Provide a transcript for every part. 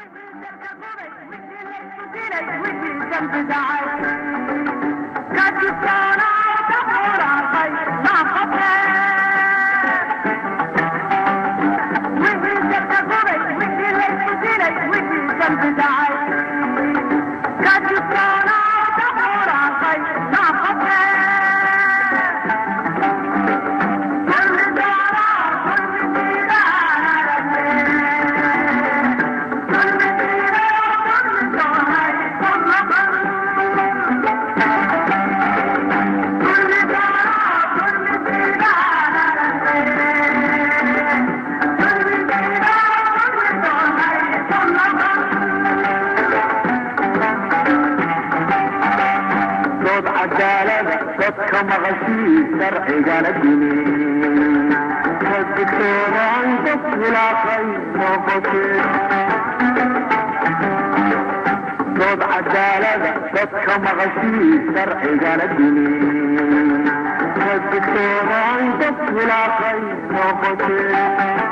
dood cadaalada dadka maqashii sharcigana dimi kadibtoodaan dad khilaafay noqotee dood cadaalada dadka maqashii sharcigana dimi kadibtoodaan dad khilaafay noqotee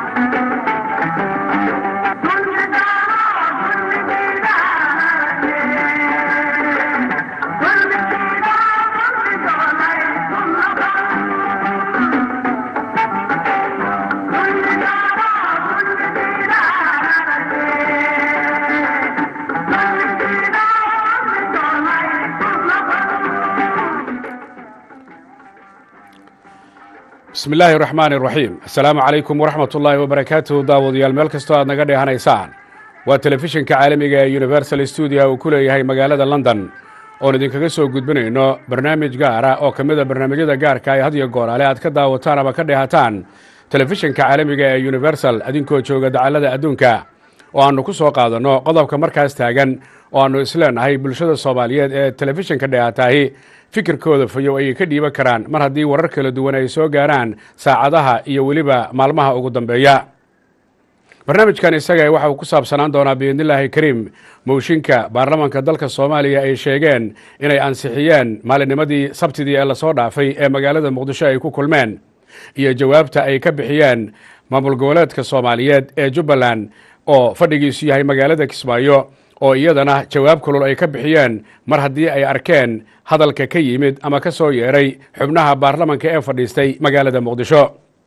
bismi illaahi raxmaani raxiim assalaamu calaykum waraxmat ullaahi wabarakaatuhu daawadayaal meel kastoo aad naga dheehanaysaan waa telefishinka caalamiga ee universal stuudio uu ku leeyahay magaalada london oon idinkaga soo gudbinayno barnaamij gaara oo ka mida barnaamijyada gaarka ee had iyo gooraale aad ka daawataan ama ka dheehataan telefishinka caalamiga ee universal adinkoo jooga dacallada adduunka oo aannu ku soo qaadanno qodobka markaas taagan oo aannu isleenahay bulshada soomaaliyeed ee telefishinka dheehataahi fikirkooda fayow ayay ka dhiiban karaan mar haddii warar kala duwan ay soo gaaraan saacadaha iyo weliba maalmaha ugu dambeeya barnaamijkan isaga waxa uu ku saabsanaan doonaa biidnillaahi kariim mooshinka baarlamaanka dalka soomaaliya ay sheegeen inay ansixiyeen maalinnimadii sabtidii ee lasoo dhaafay ee magaalada muqdisho ay ku kulmeen iyo jawaabta ay ka bixiyeen maamul goboleedka soomaaliyeed ee jubbaland oo fadhigiisu yahay magaalada kismaayo oo iyadana jawaab kulul ay ka bixiyeen mar haddii ay arkeen hadalka ka yimid ama ka soo yeeray xubnaha baarlamanka ee fadhiistay magaalada muqdisho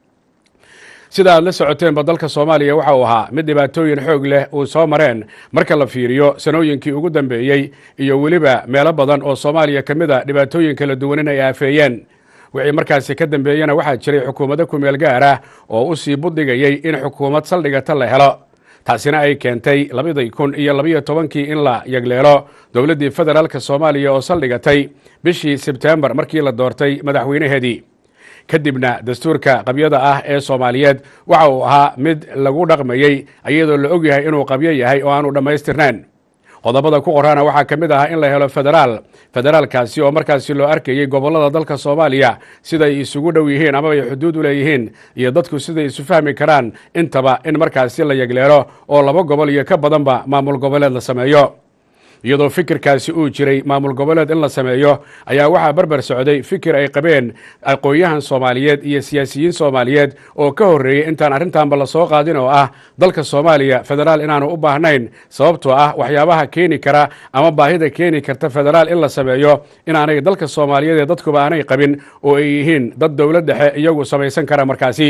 sida aad la socoteenba dalka soomaaliya waxa uu ahaa mid dhibaatooyin xoog leh uu soo mareen marka la fiiriyo sanooyinkii ugu dambeeyey iyo weliba meelo badan oo soomaaliya ka mid a dhibaatooyin kala duwan in ay aafeeyeen wixii markaasi ka dambeeyena waxaa jiray xukuumado kumeel gaar ah oo u sii buddigayey in xukuumad saldhigata la helo taasina ay keentay labadii kun iyo labiyo tobankii in la yagleelo dowladdii federaalka soomaaliya oo saldhigatay bishii sebtembar markii la doortay madaxweynaheedii kadibna dastuurka qabyada ah ee soomaaliyeed waxa uu ahaa mid lagu dhaqmayey iyadoo la og yahay inuu qabyo yahay oo aanu dhammaystirnayn qodobada ku qorana waxaa ka mid ahaa in la helo federaal federaalkaasi oo markaasi loo arkayey gobollada dalka soomaaliya siday isugu dhow yihiin amaba ay xuduud u leeyihiin iyo dadku siday isu fahmi karaan intaba in markaasi la yegleelo oo laba gobol iyo ka badanba maamul goboleed la sameeyo iyadoo fikirkaasi uu jiray maamul goboleed in la sameeyo ayaa waxaa barbar socday fikir ay qabeen aqoon-yahan soomaaliyeed iyo siyaasiyiin soomaaliyeed oo ka horreeyey intaan arrintanba la soo qaadin oo ah dalka soomaaliya federaal inaanu u baahnayn sababtoo ah waxyaabaha keeni kara ama baahida keeni karta federaal in la sameeyo inaanay dalka soomaaliyeed ee dadkuba aanay qabin oo ay yihiin dad dowlad dhexe iyagu samaysan kara markaasi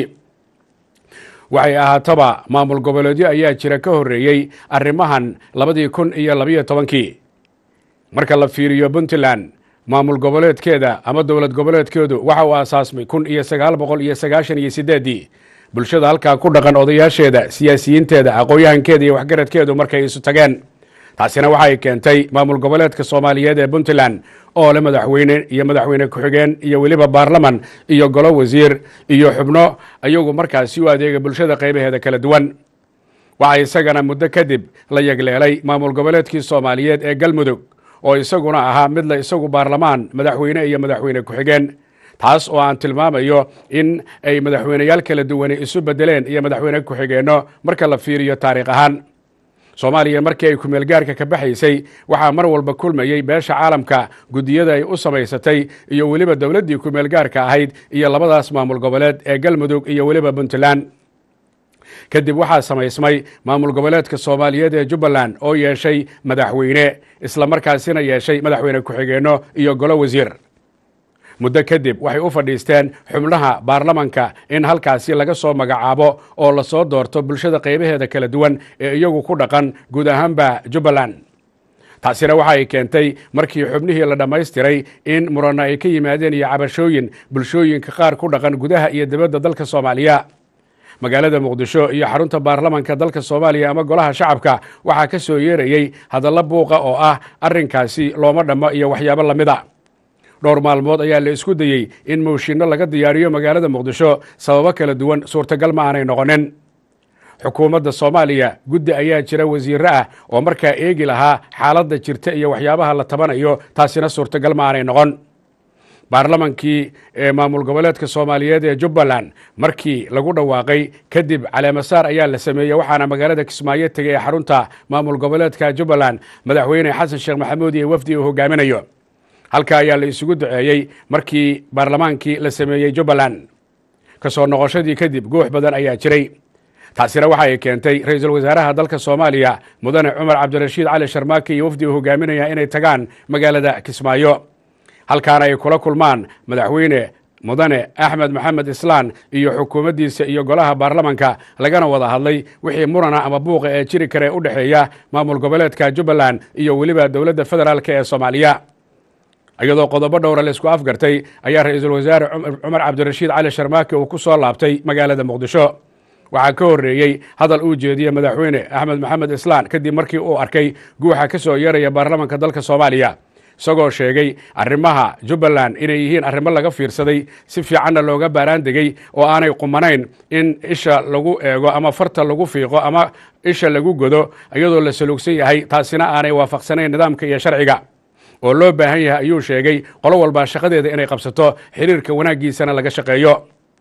waxay ahaataba maamul goboleedyo ayaa jira ka horreeyey arrimahan labadii kun iyo labiyo tobankii marka la fiiriyo puntland maamul goboleedkeeda ama dowlad goboleedkeedu waxa uu aasaasmay kun iyo sagaal boqol iyo sagaashan iyo sideeddii bulshada halkaa ku dhaqan odayaasheeda siyaasiyiinteeda aqoon-yahankeeda iyo waxgaradkeedu markay isu tageen taasina waxay keentay maamul goboleedka soomaaliyeed ee puntland oo le madaxweyne iyo madaxweyne ku-xigeen iyo weliba baarlaman iyo golo wasiir iyo xubno iyagu markaasi u adeega bulshada qaybaheeda kala duwan waxaa isagana muddo kadib la yegleelay maamul goboleedkii soomaaliyeed ee galmudug oo isaguna ahaa mid la isagu baarlamaan madaxweyne iyo madaxweyne ku-xigeen taas oo aan tilmaamayo in ay madaxweyneyaal kala duwani isu bedeleen iyo madaxweyne ku-xigeenno marka la fiiriyo taariikh ahaan soomaaliya markii ay kumeelgaarka ka baxaysay waxaa mar walba kulmayey beesha caalamka guddiyada ay u samaysatay iyo weliba dowladdii kumeelgaarka ahayd iyo labadaas maamul goboleed ee galmudug iyo weliba puntland kadib waxaa samaysmay maamul goboleedka soomaaliyeed ee jubbaland oo yeeshay madaxweyne islamarkaasina yeeshay madaxweyne ku-xigeenno iyo golo wasiir muddo kadib waxay u fadhiisteen xubnaha baarlamanka in halkaasi laga soo magacaabo oo lasoo doorto bulshada qaybaheeda kala duwan ee iyagu ku dhaqan guud ahaanba jubbaland taasina waxa ay keentay markii xubnihii la dhammaystiray in muranno ay ka yimaadeen iyo cabashooyin bulshooyinka qaar ku dhaqan gudaha iyo dibadda dalka soomaaliya magaalada muqdisho iyo xarunta baarlamanka dalka soomaaliya ama golaha shacabka waxaa ka soo yeerayey hadallo buuqa oo ah arrinkaasi looma dhammo iyo waxyaabo lamid a dhowr maalmood ayaa la isku dayey in mooshinno laga diyaariyo magaalada muqdisho sababo kala duwan suurtagal ma aanay noqonin xukuumadda soomaaliya guddi ayaa jira wasiirro ah oo markaa eegi lahaa xaaladda jirta iyo waxyaabaha la tabanayo taasina suurtagal ma aanay noqon baarlamankii ee maamul goboleedka soomaaliyeed ee jubbaland markii lagu dhawaaqay kadib caleemasaar ayaa la sameeyey waxaana magaalada kismaayo tegay ee xarunta maamul goboleedka jubbaland madaxweyne xasan sheekh maxamuud iyo wafdi uu hogaaminayo halka ayaa la isugu duceeyey markii baarlamaankii la sameeyey jubbaland ka soo noqoshadii kadib guux badan ayaa jiray taasina waxa ay keentay ra-iisul wasaaraha dalka soomaaliya mudane cumar cabdirashiid cali sharmaake iyo wafdi uu hogaaminaya inay tagaan magaalada kismaayo halkaana ay kula kulmaan madaxweyne mudane axmed maxamed islaan iyo xukuumaddiisa iyo golaha baarlamanka lagana wada hadlay wixii murana ama buuqa ee jiri kara ee u dhexeeya maamul goboleedka jubbaland iyo weliba dowladda federaalk ee soomaaliya iyadoo qodobo dhowra la isku afgartay ayaa ra-iisul wasaare cumar cabdirashiid cali sharmaake uu ku soo laabtay magaalada muqdisho waxaa ka horreeyey hadal uu jeediyey madaxweyne axmed maxamed islaan kadib markii uu arkay guuxa ka soo yeeraya baarlamanka dalka soomaaliya isagoo sheegay arrimaha jubbaland inay yihiin arrimo laga fiirsaday si fiicanna looga baaraan degey oo aanay qumanayn in isha lagu eego ama farta lagu fiiqo ama isha lagu godo iyadoo la salugsan yahay taasina aanay waafaqsanayn nidaamka iyo sharciga oo loo baahan yahay ayuu sheegay qolo walbaa shaqadeeda inay qabsato xiriirka wanaaggiisana laga shaqeeyo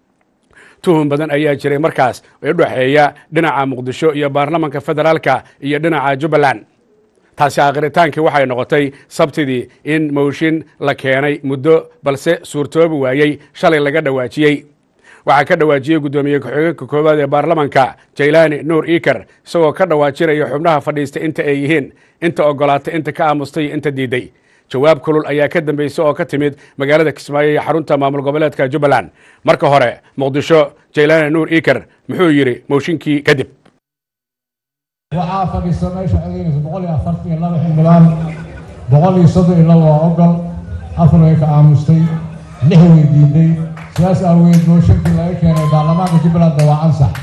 tuhun badan ayaa jiray markaas ee u dhexeeya dhinaca muqdisho iyo baarlamanka federaalka iyo dhinaca jubbaland taasi aakhritaankii waxay noqotay sabtidii in mooshin la keenay muddo balse suurtoobi waayey shalay laga dhawaajiyey waxaa ka dhawaajiyey guddoomiye ku-xigeenka koowaad ee baarlamanka jaylaani nuur iker isagoo ka dhawaajinaya xubnaha fadhiista inta ay yihiin inta ogolaatay inta ka aamustay iyo inta diiday jawaab kulul ayaa ka dambeysay oo ka timid magaalada kismaayo iyo xarunta maamul goboleedka jubbaland marka hore muqdisho jaylaani nuur iker muxuu yidhi mooshinkii kadib waxaa fadhiista meesha codeynaysa boqol iyo afartan iyo laba xildhibaan boqol iyo soddon iyo laba waa ogol afar way ka aamustay lix way diiday sidaas aaweed mooshinkii laga keenay baarlamaanka jubbalandna waa ansax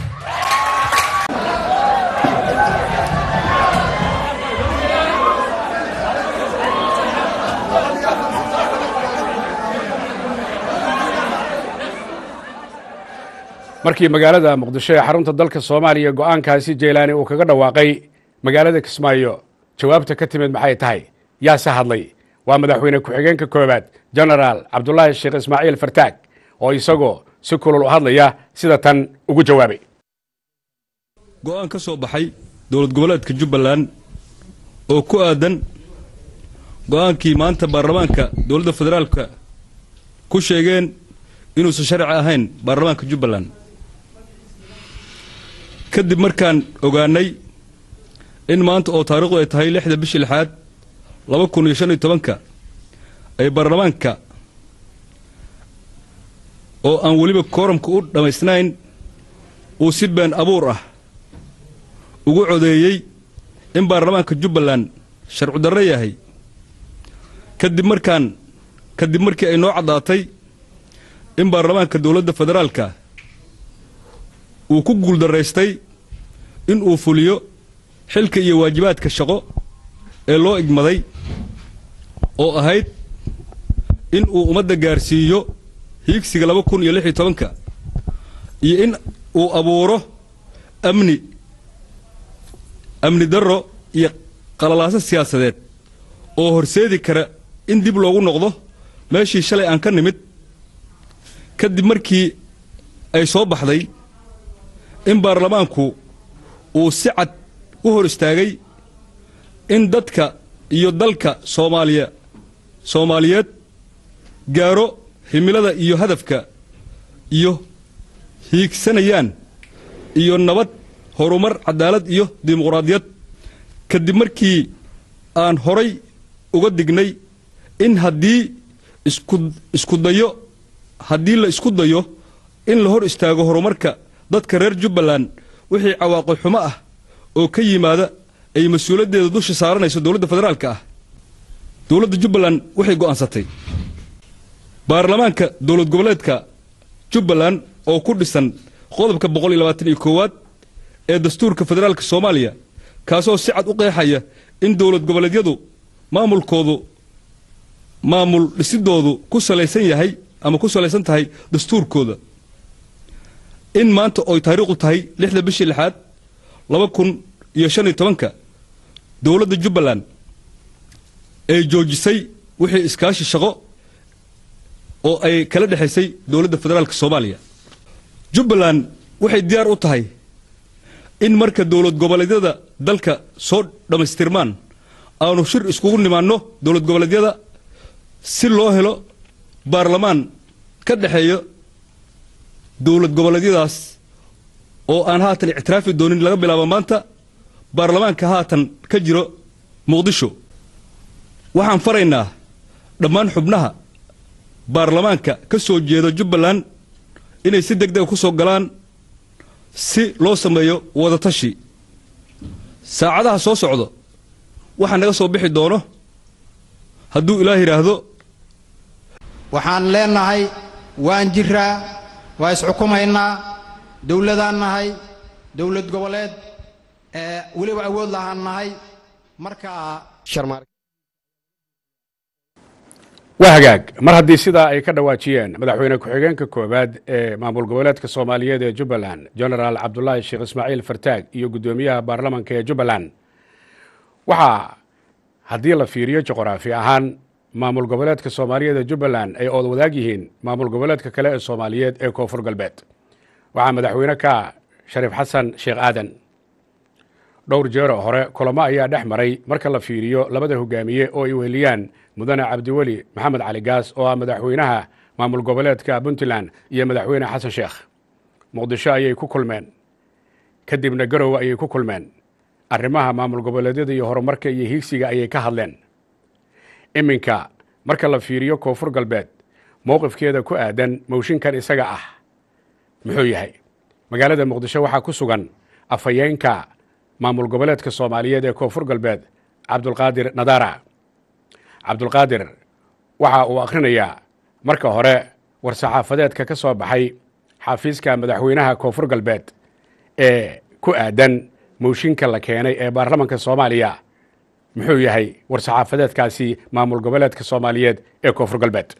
markii magaalada muqdisho ee xarunta dalka soomaaliya go-aankaasi jaylaani uu kaga dhawaaqay magaalada kismaayo jawaabta ka timid maxay tahay yaase hadlay waa madaxweyne ku-xigeenka koowaad genaraal cabdulaahi sheekh ismaaciil fartaag oo isagoo si kulul u hadlaya sida tan ugu jawaabay go-aan ka soo baxay dowlad goboleedka jubbaland oo ku aadan go-aankii maanta baarlamaanka dowladda federaalka ku sheegeen inuusan sharci ahayn baarlamaanka jubbaland kadib markaan ogaanay in maanta oo taariikhdu ay tahay lixda bishii lixaad laba kun iyo shan iyo tobanka ay baarlamaanka oo aan weliba kooramka u dhammaysnayn uu si been abuur ah ugu codeeyey in baarlamaanka jubbaland sharcu darro yahay kadib markaan kadib markii ay noo caddaatay in baarlamaanka dowladda federaalka uu ku guuldaraystay in uu fuliyo xilka iyo waajibaadka shaqo ee loo igmaday oo ahayd in uu ummadda gaarsiiyo hiigsiga laba kun iyo lix iyo tobanka iyo in uu abuuro amni amni darro iyo qalalaaso siyaasadeed oo horseedi kara in dib loogu noqdo meeshii shalay aan ka nimid kadib markii ay soo baxday in baarlamaanku uu si cad u hor istaagay in dadka iyo dalka soomaaliya soomaaliyeed gaaro himilada iyo hadafka iyo hiigsanayaan iyo nabad horumar cadaalad iyo dimuqraadiyad kadib markii aan horay uga dignay in haddii isku isku dayo haddii la isku dayo in la hor istaago horumarka dadka reer jubbaland wixii cawaaqib xumo ah oo ka yimaada ay mas-uuliyaddeeda dusha saaranayso dowladda federaalka ah dowladda jubbaland waxay go'aansatay baarlamaanka dowlad goboleedka jubbaland oo ku dhisan qodobka boqol iyo labaatan iyo koowaad ee dastuurka federaalka soomaaliya kaasoo si cad u qeexaya in dowlad goboleedyadu maamulkoodu maamul dhisidoodu ku salaysan yahay ama ku salaysan tahay dastuurkooda in maanta oy taariikhdu tahay lixda bishii lixaad laba kun iyo shan iyo tobanka dowladda jubbaland ay joojisay wixii iskaashi shaqo oo ay kala dhexaysay dowladda federaalka soomaaliya jubbaland waxay diyaar u tahay in marka dowlad goboleedyada dalka soo dhammaystirmaan aanu shir iskugu nimaanno dowlad goboleedyada si loo helo baarlamaan ka dhexeeya dowlad goboleedyadaas oo aan haatan ictiraafi doonin laga bilaabo maanta baarlamaanka haatan ka jiro muqdisho waxaan faraynaa dhammaan xubnaha baarlamaanka ka soo jeeda jubbaland inay si deg dega ku soo galaan si loo sameeyo wadatashi saacadaha soo socda waxaa naga soo bixi doono hadduu ilaah yidhaahdo waxaan leenahay waan jiraa waa isxukumaynaa dowladaan nahay dowlad goboleed ee weliba awood lahaan nahay markaa waa hagaag mar haddii sidaa ay ka dhawaajiyeen madaxweyne ku-xigeenka koowaad ee maamul goboleedka soomaaliyeed ee jubbaland genaraal cabdulaahi sheekh ismaaciil fartaag iyo guddoomiyaha baarlamanka ee jubbaland waxaa haddii la fiiriyo juqraafi ahaan maamul goboleedka soomaaliyeed ee jubbaland ay ood wadaag yihiin maamul goboleedka kale ee soomaaliyeed ee koonfur galbeed waxaa madaxweyne ka shariif xasan sheekh aadan dhowr jeero hore kulamo ayaa dhex maray marka la fiiriyo labada hogaamiye oo ay weheliyaan mudane cabdiweli maxamed cali gaas oo ah madaxweynaha maamul goboleedka puntland iyo madaxweyne xasan sheekh muqdisho ayay ku kulmeen kadibna garowe ayay ku kulmeen arrimaha maamul goboleedyada iyo horumarka iyo hiigsiga ayay ka hadleen iminka marka la fiiriyo koonfur galbeed mowqifkeeda ku aadan mowshinkan isaga ah muxuu yahay magaalada muqdisho waxaa ku sugan afhayeenka maamul goboleedka soomaaliyeed ee koonfur galbeed cabdulqaadir nadaara cabdulqaadir waxa uu akhrinayaa marka hore war-saxaafadeedka ka soo baxay xafiiska madaxweynaha koonfur galbeed ee ku aadan mooshinka la keenay ee baarlamanka soomaaliya muxuu yahay war-saxaafadeedkaasi maamul goboleedka soomaaliyeed ee koonfur galbeed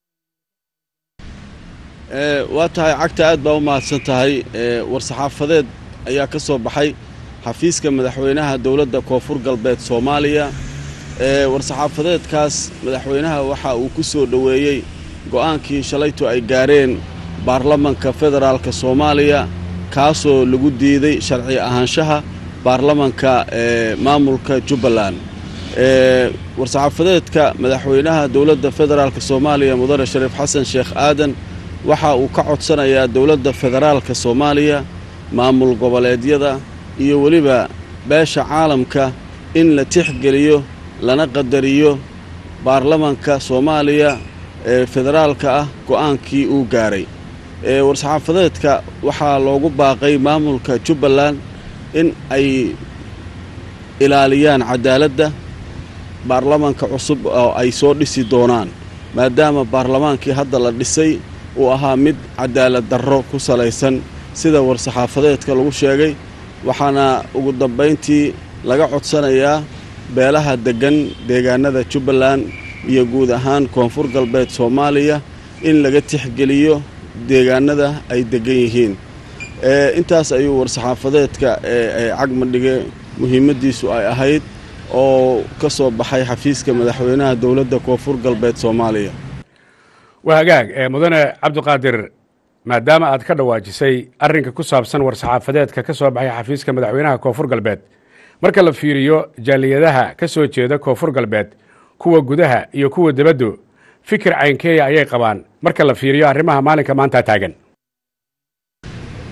waa tahay cagta aad baa u mahadsan tahay war-saxaafadeed ayaa ka soo baxay xafiiska madaxweynaha dowladda koonfur galbeed soomaaliya war-saxaafadeedkaas madaxweynaha waxa uu ku soo dhoweeyey go'aankii shalaytu ay gaareen baarlamanka federaalka soomaaliya kaasoo lagu diiday sharci ahaanshaha baarlamanka ee maamulka jubbaland war-saxaafadeedka madaxweynaha dowladda federaalka soomaaliya mudane shariif xasan sheekh aadan waxa uu ka codsanayaa dowladda federaalka soomaaliya maamul goboleedyada iyo weliba beesha caalamka in la tixgeliyo lana qadariyo baarlamanka soomaaliya ee federaalka ah go'aankii uu gaaray war-saxaafadeedka waxaa loogu baaqay maamulka jubbaland in ay ilaaliyaan cadaaladda baarlamanka cusub oo ay soo dhisi doonaan maadaama baarlamaankii hadda la dhisay uu ahaa mid cadaalad darro ku salaysan sida war-saxaafadeedka lagu sheegay waxaana ugu dambayntii laga codsanayaa beelaha deggan deegaanada jubbaland iyo guud ahaan koonfur galbeed soomaaliya in laga tixgeliyo deegaanada ay deggan yihiin intaas ayuu war-saxaafadeedka cagmadhige muhiimaddiisu ay ahayd oo ka soo baxay xafiiska madaxweynaha dowladda koonfur galbeed soomaaliya waa hagaag mudane cabdiqaadir maadaama aad ka dhawaajisay arrinka ku saabsan war-saxaafadeedka ka soo baxay xafiiska madaxweynaha koonfur galbeed marka la fiiriyo jaaliyadaha ka soo jeeda koonfur galbeed kuwa gudaha iyo kuwa debaddu fikir caynkeeya ayay qabaan marka la fiiriyo arrimaha maalinka maanta taagan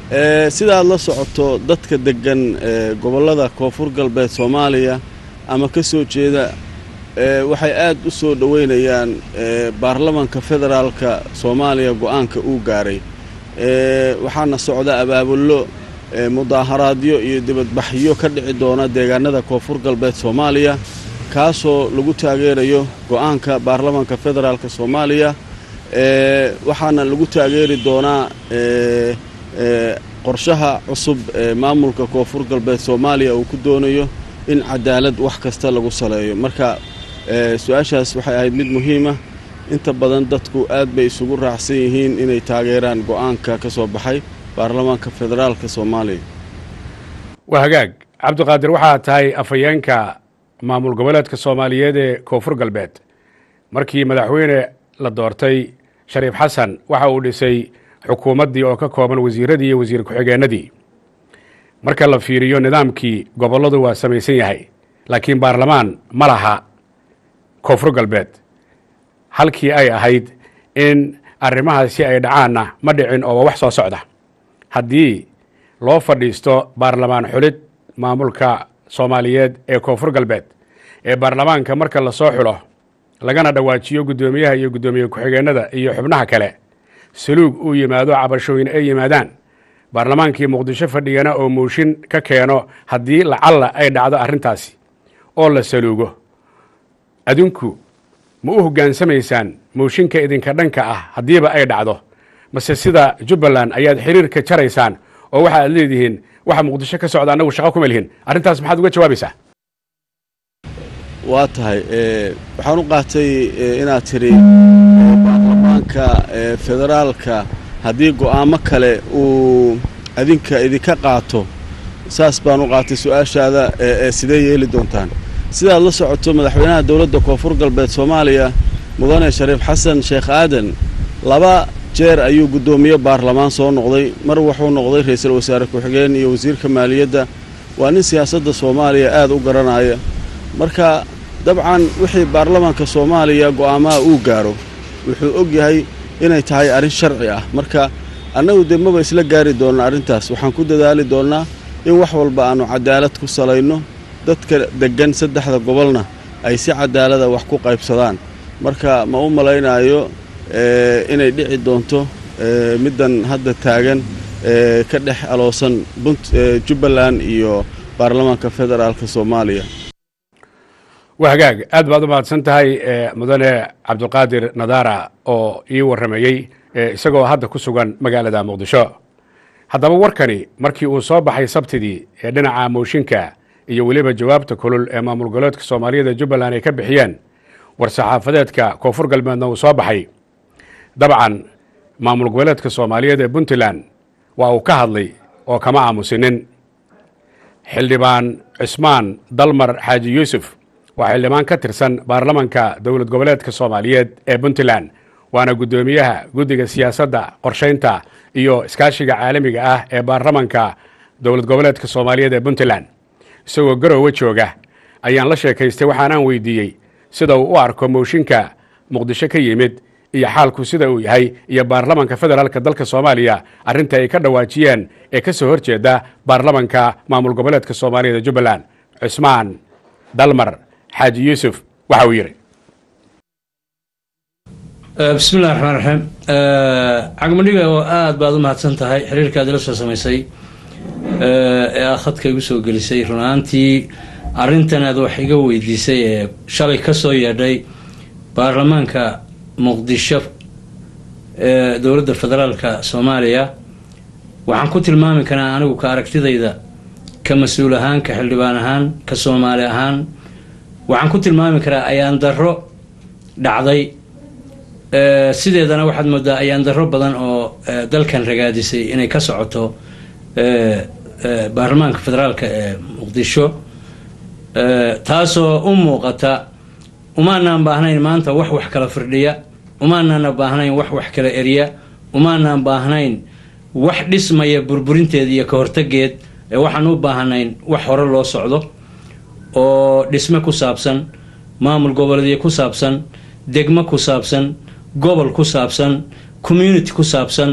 ee sidaad la socoto dadka deggan ee gobollada koonfur galbeed soomaaliya ama ka soo jeeda ee waxay aad u soo dhoweynayaan ee baarlamanka federaalka soomaaliya go'aanka uu gaaray ee waxaana socda abaabullo ee mudaaharaadyo iyo dibadbaxyo ka dhici doona deegaanada koonfur galbeed soomaaliya kaasoo lagu taageerayo go'aanka baarlamanka federaalka soomaaliya ee waxaana lagu taageeri doonaa ee ee qorshaha cusub ee maamulka koonfur galbeed soomaaliya uu ku doonayo in cadaalad wax kasta lagu saleeyo marka ee su-aashaas waxay ahayd mid muhiima inta badan dadku aad bay isugu raacsan yihiin inay taageeraan go'aanka ka soo baxay baarlamaanka federaalka soomaaliya waa hagaag cabdiqaadir waxaa tahay afhayeenka maamul goboleedka soomaaliyeed ee koonfur galbeed markii madaxweyne la doortay shariif xasan waxa uu dhisay xukuumaddii oo ka kooban wasiiradii iyo wasiir ku-xigeenadii marka la fiiriyo nidaamkii gobolladu waa samaysan yahay laakiin baarlamaan ma laha koonfur galbeed halkii ay ahayd in arrimahaasi ay dhacaanna ma dhicin oo waa wax soo socda haddii loo fadhiisto baarlamaan xulid maamulka soomaaliyeed ee koonfur galbeed ee baarlamaanka marka lasoo xulo lagana dhawaajiyo guddoomiyaha iyo guddoomiye ku-xigeenada iyo xubnaha kale saluug uu yimaado cabashooyin ay yimaadaan baarlamaankii muqdisho fadhigana oo mooshin ka keeno haddii lacalla ay dhacdo arrintaasi oo la saluugo adinku ma u hoggaansamaysaan mooshinka idinka dhanka ah haddiiba ay dhacdo mase sida jubbaland ayaad xiriirka jaraysaan oo waxa aad leedihiin waxa muqdisho ka socda annagu shaqo kuma lihin arrintaas maxaad uga jawaabaysaa waa tahay waxaan u qaatay inaad tidhi baarlamaanka federaalka haddii go'aamo kale uu adinka idinka qaato saas baan u qaatay su-aashaada ee sidee yeeli doontaan sidaad la socoto madaxweynaha dowladda koonfur galbeed soomaaliya mudane shariif xasan sheekh aadan laba jeer ayuu guddoomiye baarlamaan soo noqday mar wuxuu noqday ra'iisul wasaare ku-xigeen iyo wasiirka maaliyadda waa nin siyaasadda soomaaliya aad u garanaya marka dabcan wixii baarlamaanka soomaaliya go'aamaha uu gaaro wuxuu og yahay inay tahay arrin sharci ah marka annagu dee maba isla gaari doonna arrintaas waxaan ku dadaali doonnaa in wax walba aannu cadaalad ku salayno dadka deggan saddexda gobolna ay si cadaalada wax ku qaybsadaan marka ma u malaynaayo inay dhici doonto middan hadda taagan ka dhex aloosan jubbaland iyo baarlamaanka federaalka soomaaliya waa hagaag aad baad u mahadsan tahay mudane cabdiqaadir nadaara oo ii warramayey isagoo hadda ku sugan magaalada muqdisho haddaba warkani markii uu soo baxay sabtidii ee dhinaca mooshinka iyo weliba jawaabta kulul ee maamul goboleedka soomaaliyada jubbaland ay ka bixiyeen war-saxaafadeedka koonfur galbeedna uu soo baxay dabcan maamul goboleedka soomaaliyeed ee puntland waa uu ka hadlay oo kama aamusinin xildhibaan cismaan dalmar xaaji yuusuf waa xildhibaan ka tirsan baarlamanka dowlad goboleedka soomaaliyeed ee puntland waana guddoomiyaha guddiga siyaasadda qorshaynta iyo iskaashiga caalamiga ah ee baarlamanka dowlad goboleedka soomaaliyeed ee puntland isagoo garoowe jooga ayaan la sheekaystay waxaanaan weydiiyey sida uu u arko mooshinka muqdisho ka yimid iyo xaalku sida uu yahay iyo baarlamanka federaalka dalka soomaaliya arrinta ay ka dhawaajiyeen ee ka soo horjeeda baarlamanka maamul goboleedka soomaaliyeed ee jubbaland cismaan dalmar xaaji yuusuf waxa uu yidhi bismi illahi raxmaan raxiim cagmadhiga oo aada baad u mahadsan tahay xiriirkaad ila soo samaysay ee aad khadka igu soo gelisay run ahaantii arrintan aad wax iga weydiisay ee shalay ka soo yeedhay baarlamaanka muqdisho ee dowladda federaalka soomaaliya waxaan ku tilmaami karaa anigu ka aragtidayda ka mas-uul ahaan ka xildhibaan ahaan ka soomaali ahaan waxaan ku tilmaami karaa ayaan darro dhacday sideedana waxaad moodaa ayaan darro badan oo dalkan ragaadisay inay ka socoto baarlamaanka federaalka ee muqdisho taasoo u muuqata umaanaan baahnayn maanta wax wax kala firdhiya umaanaana baahnayn wax wax kala eriya umaanaan baahnayn wax dhismaya burburinteed iyo ka hortageed ee waxaan u baahnayn wax hore loo socdo oo dhisme ku saabsan maamul goboleedyo ku saabsan degmo ku saabsan gobol ku saabsan community ku saabsan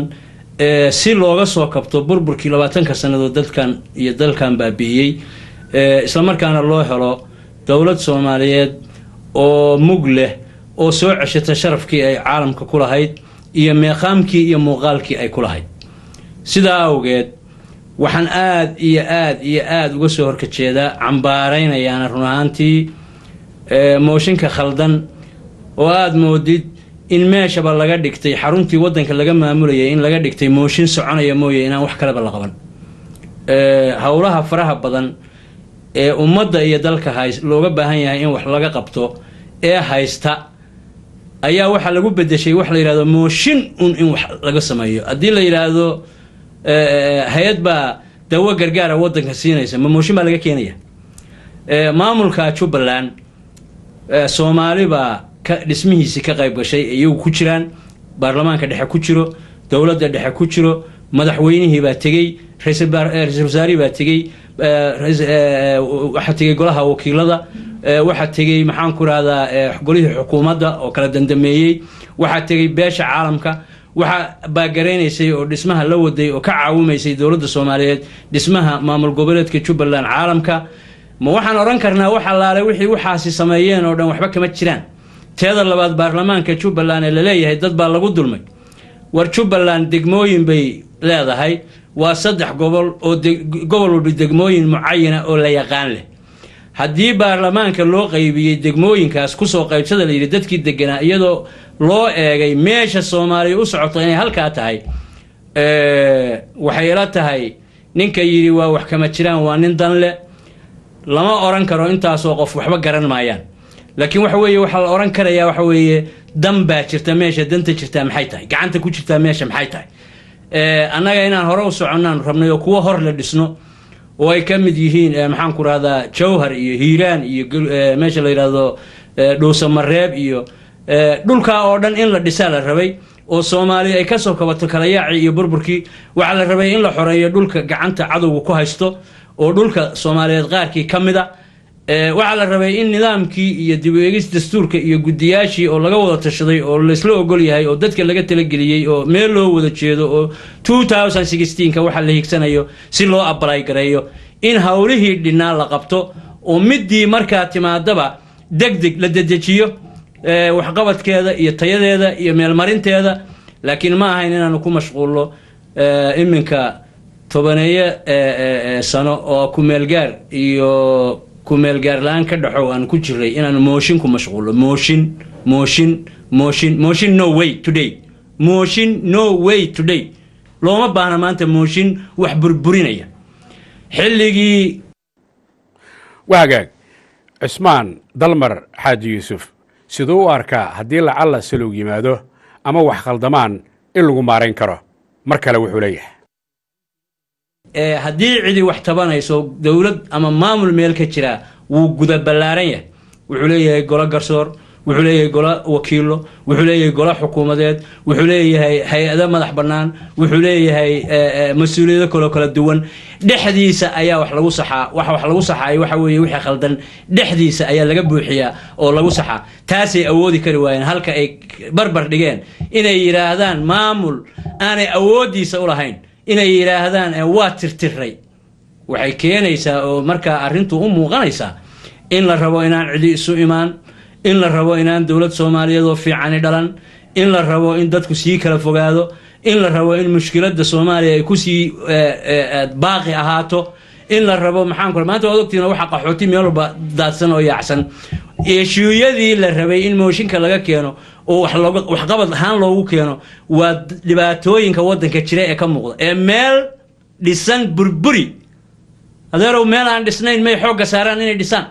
ee, si looga soo kabto burburkii labaatanka sannadood dadkan iyo dalkan baabi'iyey ee, islamarkaana loo helo dowlad soomaaliyeed oo mug leh oo soo ceshata sharafkii ay caalamka ku lahayd iyo meeqaamkii iyo muuqaalkii ay ku lahayd sidaa awgeed waxaan aad iyo aad iyo aad uga soo horkajeedaa cambaaraynayaana run ahaantii ee, mooshinka khaldan oo aada moodid in meeshaba laga dhigtay xaruntii wadanka laga maamulayay in laga dhigtay mooshin soconaya mooye inaan wax kaleba la qaban ee, howlaha faraha badan ee ummadda iyo dalka hays looga baahan yahay in wax laga qabto ee haysta ayaa waxaa lagu bedeshay wax la yidhahdo mooshin un in wax laga sameeyo haddii la yidhaahdo ee, hay-ad baa dawo gargaara wadanka siinaysa ma mooshin baa laga keenaya ee, maamulka jubbaland ee, soomaali baa ka dhismihiisii ka qayb gashay ee iyagu ku jiraan baarlamaanka dhexe ku jiro dowladda dhexe ku jiro madaxweynihii baa tegey ra-iisul baar- eh, ra-iisul wasaarihii baa tegey eh, rais- eh, waxaa tegey golaha wakiilada eh, waxaa tegey maxaan ku rahdaa eh, golihii xukuumadda oo kala dandameeyey waxaa tegey beesha caalamka waxaa baagaraysay oo dhismaha la waday oo ka caawimaysay dowladda soomaaliyeed dhismaha maamul goboleedka jubbaland caalamka ma waxaan odhan karnaa wax allaale wixii waxaasi sameeyeen oo dhan waxba kama jiraan teeda labaad baarlamaanka jubbaland ee laleeyahay dad baa lagu dulmay war jubbaland degmooyin bay leedahay waa saddex gobol oo de- gobol walba degmooyin mucayana oo la yaqaan leh haddii baarlamaanka loo qaybiyey degmooyinkaas kusoo qaybsada la yidhi dadkii deganaa iyadoo loo eegay meesha soomaaliya u socoto inay halkaa tahay ee, waxay ila tahay ninka yidhi waa wax kama jiraan waa nin dan leh lama oran karo intaasoo qof waxba garan maayaan laakiin waxa weeye waxaa la oran karayaa waxa weeye dan baa jirta meesha danta jirtaa maxay tahay gacanta ku jirtaa meesha maxay tahay ee, annaga inaan hore u soconnaan rabnay oo kuwo hor la dhisno oo ay ka mid yihiin ee, maxaan ku rahdaa jawhar iyo hiiraan iyo gel- ee, meesha la yidhaahdo ee, dhuusamareeb iyo ee, dhulkaa oo dhan in la dhisaa la rabay oo soomaaliya ay kasoo kabato kalayaacii iyo burburkii waxaa la rabay in la xoreeyo dhulka gacanta cadowga ku haysto oo dhulka soomaaliyeed qaarkii ka mid a ee, waxaa la rabay in nidaamkii iyo dib u eegis dastuurka iyo guddiyaashii oo laga wada tashaday oo laysla ogol yahay oo dadka laga talageliyey oo meel loo wada jeedo oo 2016ka waxa la higsanayo si loo abalay gareeyo in howlihii dhinaa la qabto oo midii markaa timaadaba deg deg la dedejiyo ee, waxqabadkeeda iyo tayadeeda iyo meelmarinteeda laakiin ma ahayn inaanu ku mashquulno ee, iminka tobaneeyo ee, ee, ee, sano oo kumeelgaar iyo kumeelgaar la-aan ka dhaxow aan ku jiray inaanu mooshin ku mashquulno mooshin mooshin mooshin mooshin no way today mooshin no way today looma baahna maanta mooshin wax burburinaya xilligii wahagaag cismaan dalmar xaaji yuusuf siduu u arkaa haddii lacalla salow yimaado ama wax khaldamaan in lagu maarayn karo mar kale wuxuu leeyahay ee, haddii cidi wax tabanayso dowlad ama maamul meel ka jira wuu guda ballaaran yahay wuxuu leeyahay golo garsoor wuxuu leeyahay golo wakiilo wuxuu leeyahay golo xukuumadeed wuxuu leeyahay hay-ado madax bannaan wuxuu leeyahay ee, ee, mas-uuliyado kaloo kala duwan dhexdiisa ayaa wax lagu saxaa wax wax lagu saxaayo waxa weeye wixii khaldan dhexdiisa ayaa laga buuxiyaa oo lagu saxaa taasay awoodi kari waayeen halka ay barbar dhigeen inay yidhaahdaan maamul aanay awooddiisa u lahayn inay yidhaahdaan "Eh, waa tirtiray waxay keenaysaa oo markaa arrintu u muuqanaysaa in la rabo inaan cidi isu imaan in la rabo inaan dowlad soomaaliyeed oo fiicani dhalan in la rabo in dadku sii kala fogaado in la rabo in mushkiladda soomaaliya ay kusii eh, eh, eh, baaqi ahaato in la rabo maxaan ku maanta waad ogtihiin waxa qaxooti meel walba daadsan oo yaacsan eeshuuyadii la rabay in mooshinka laga keeno oo wax looga waxqabad ahaan loogu keeno waa dhibaatooyinka wadanka jira ee ka muuqda ee meel dhisan burburi adeerow meel aan dhisnayn may xoogga saaraan inay dhisaan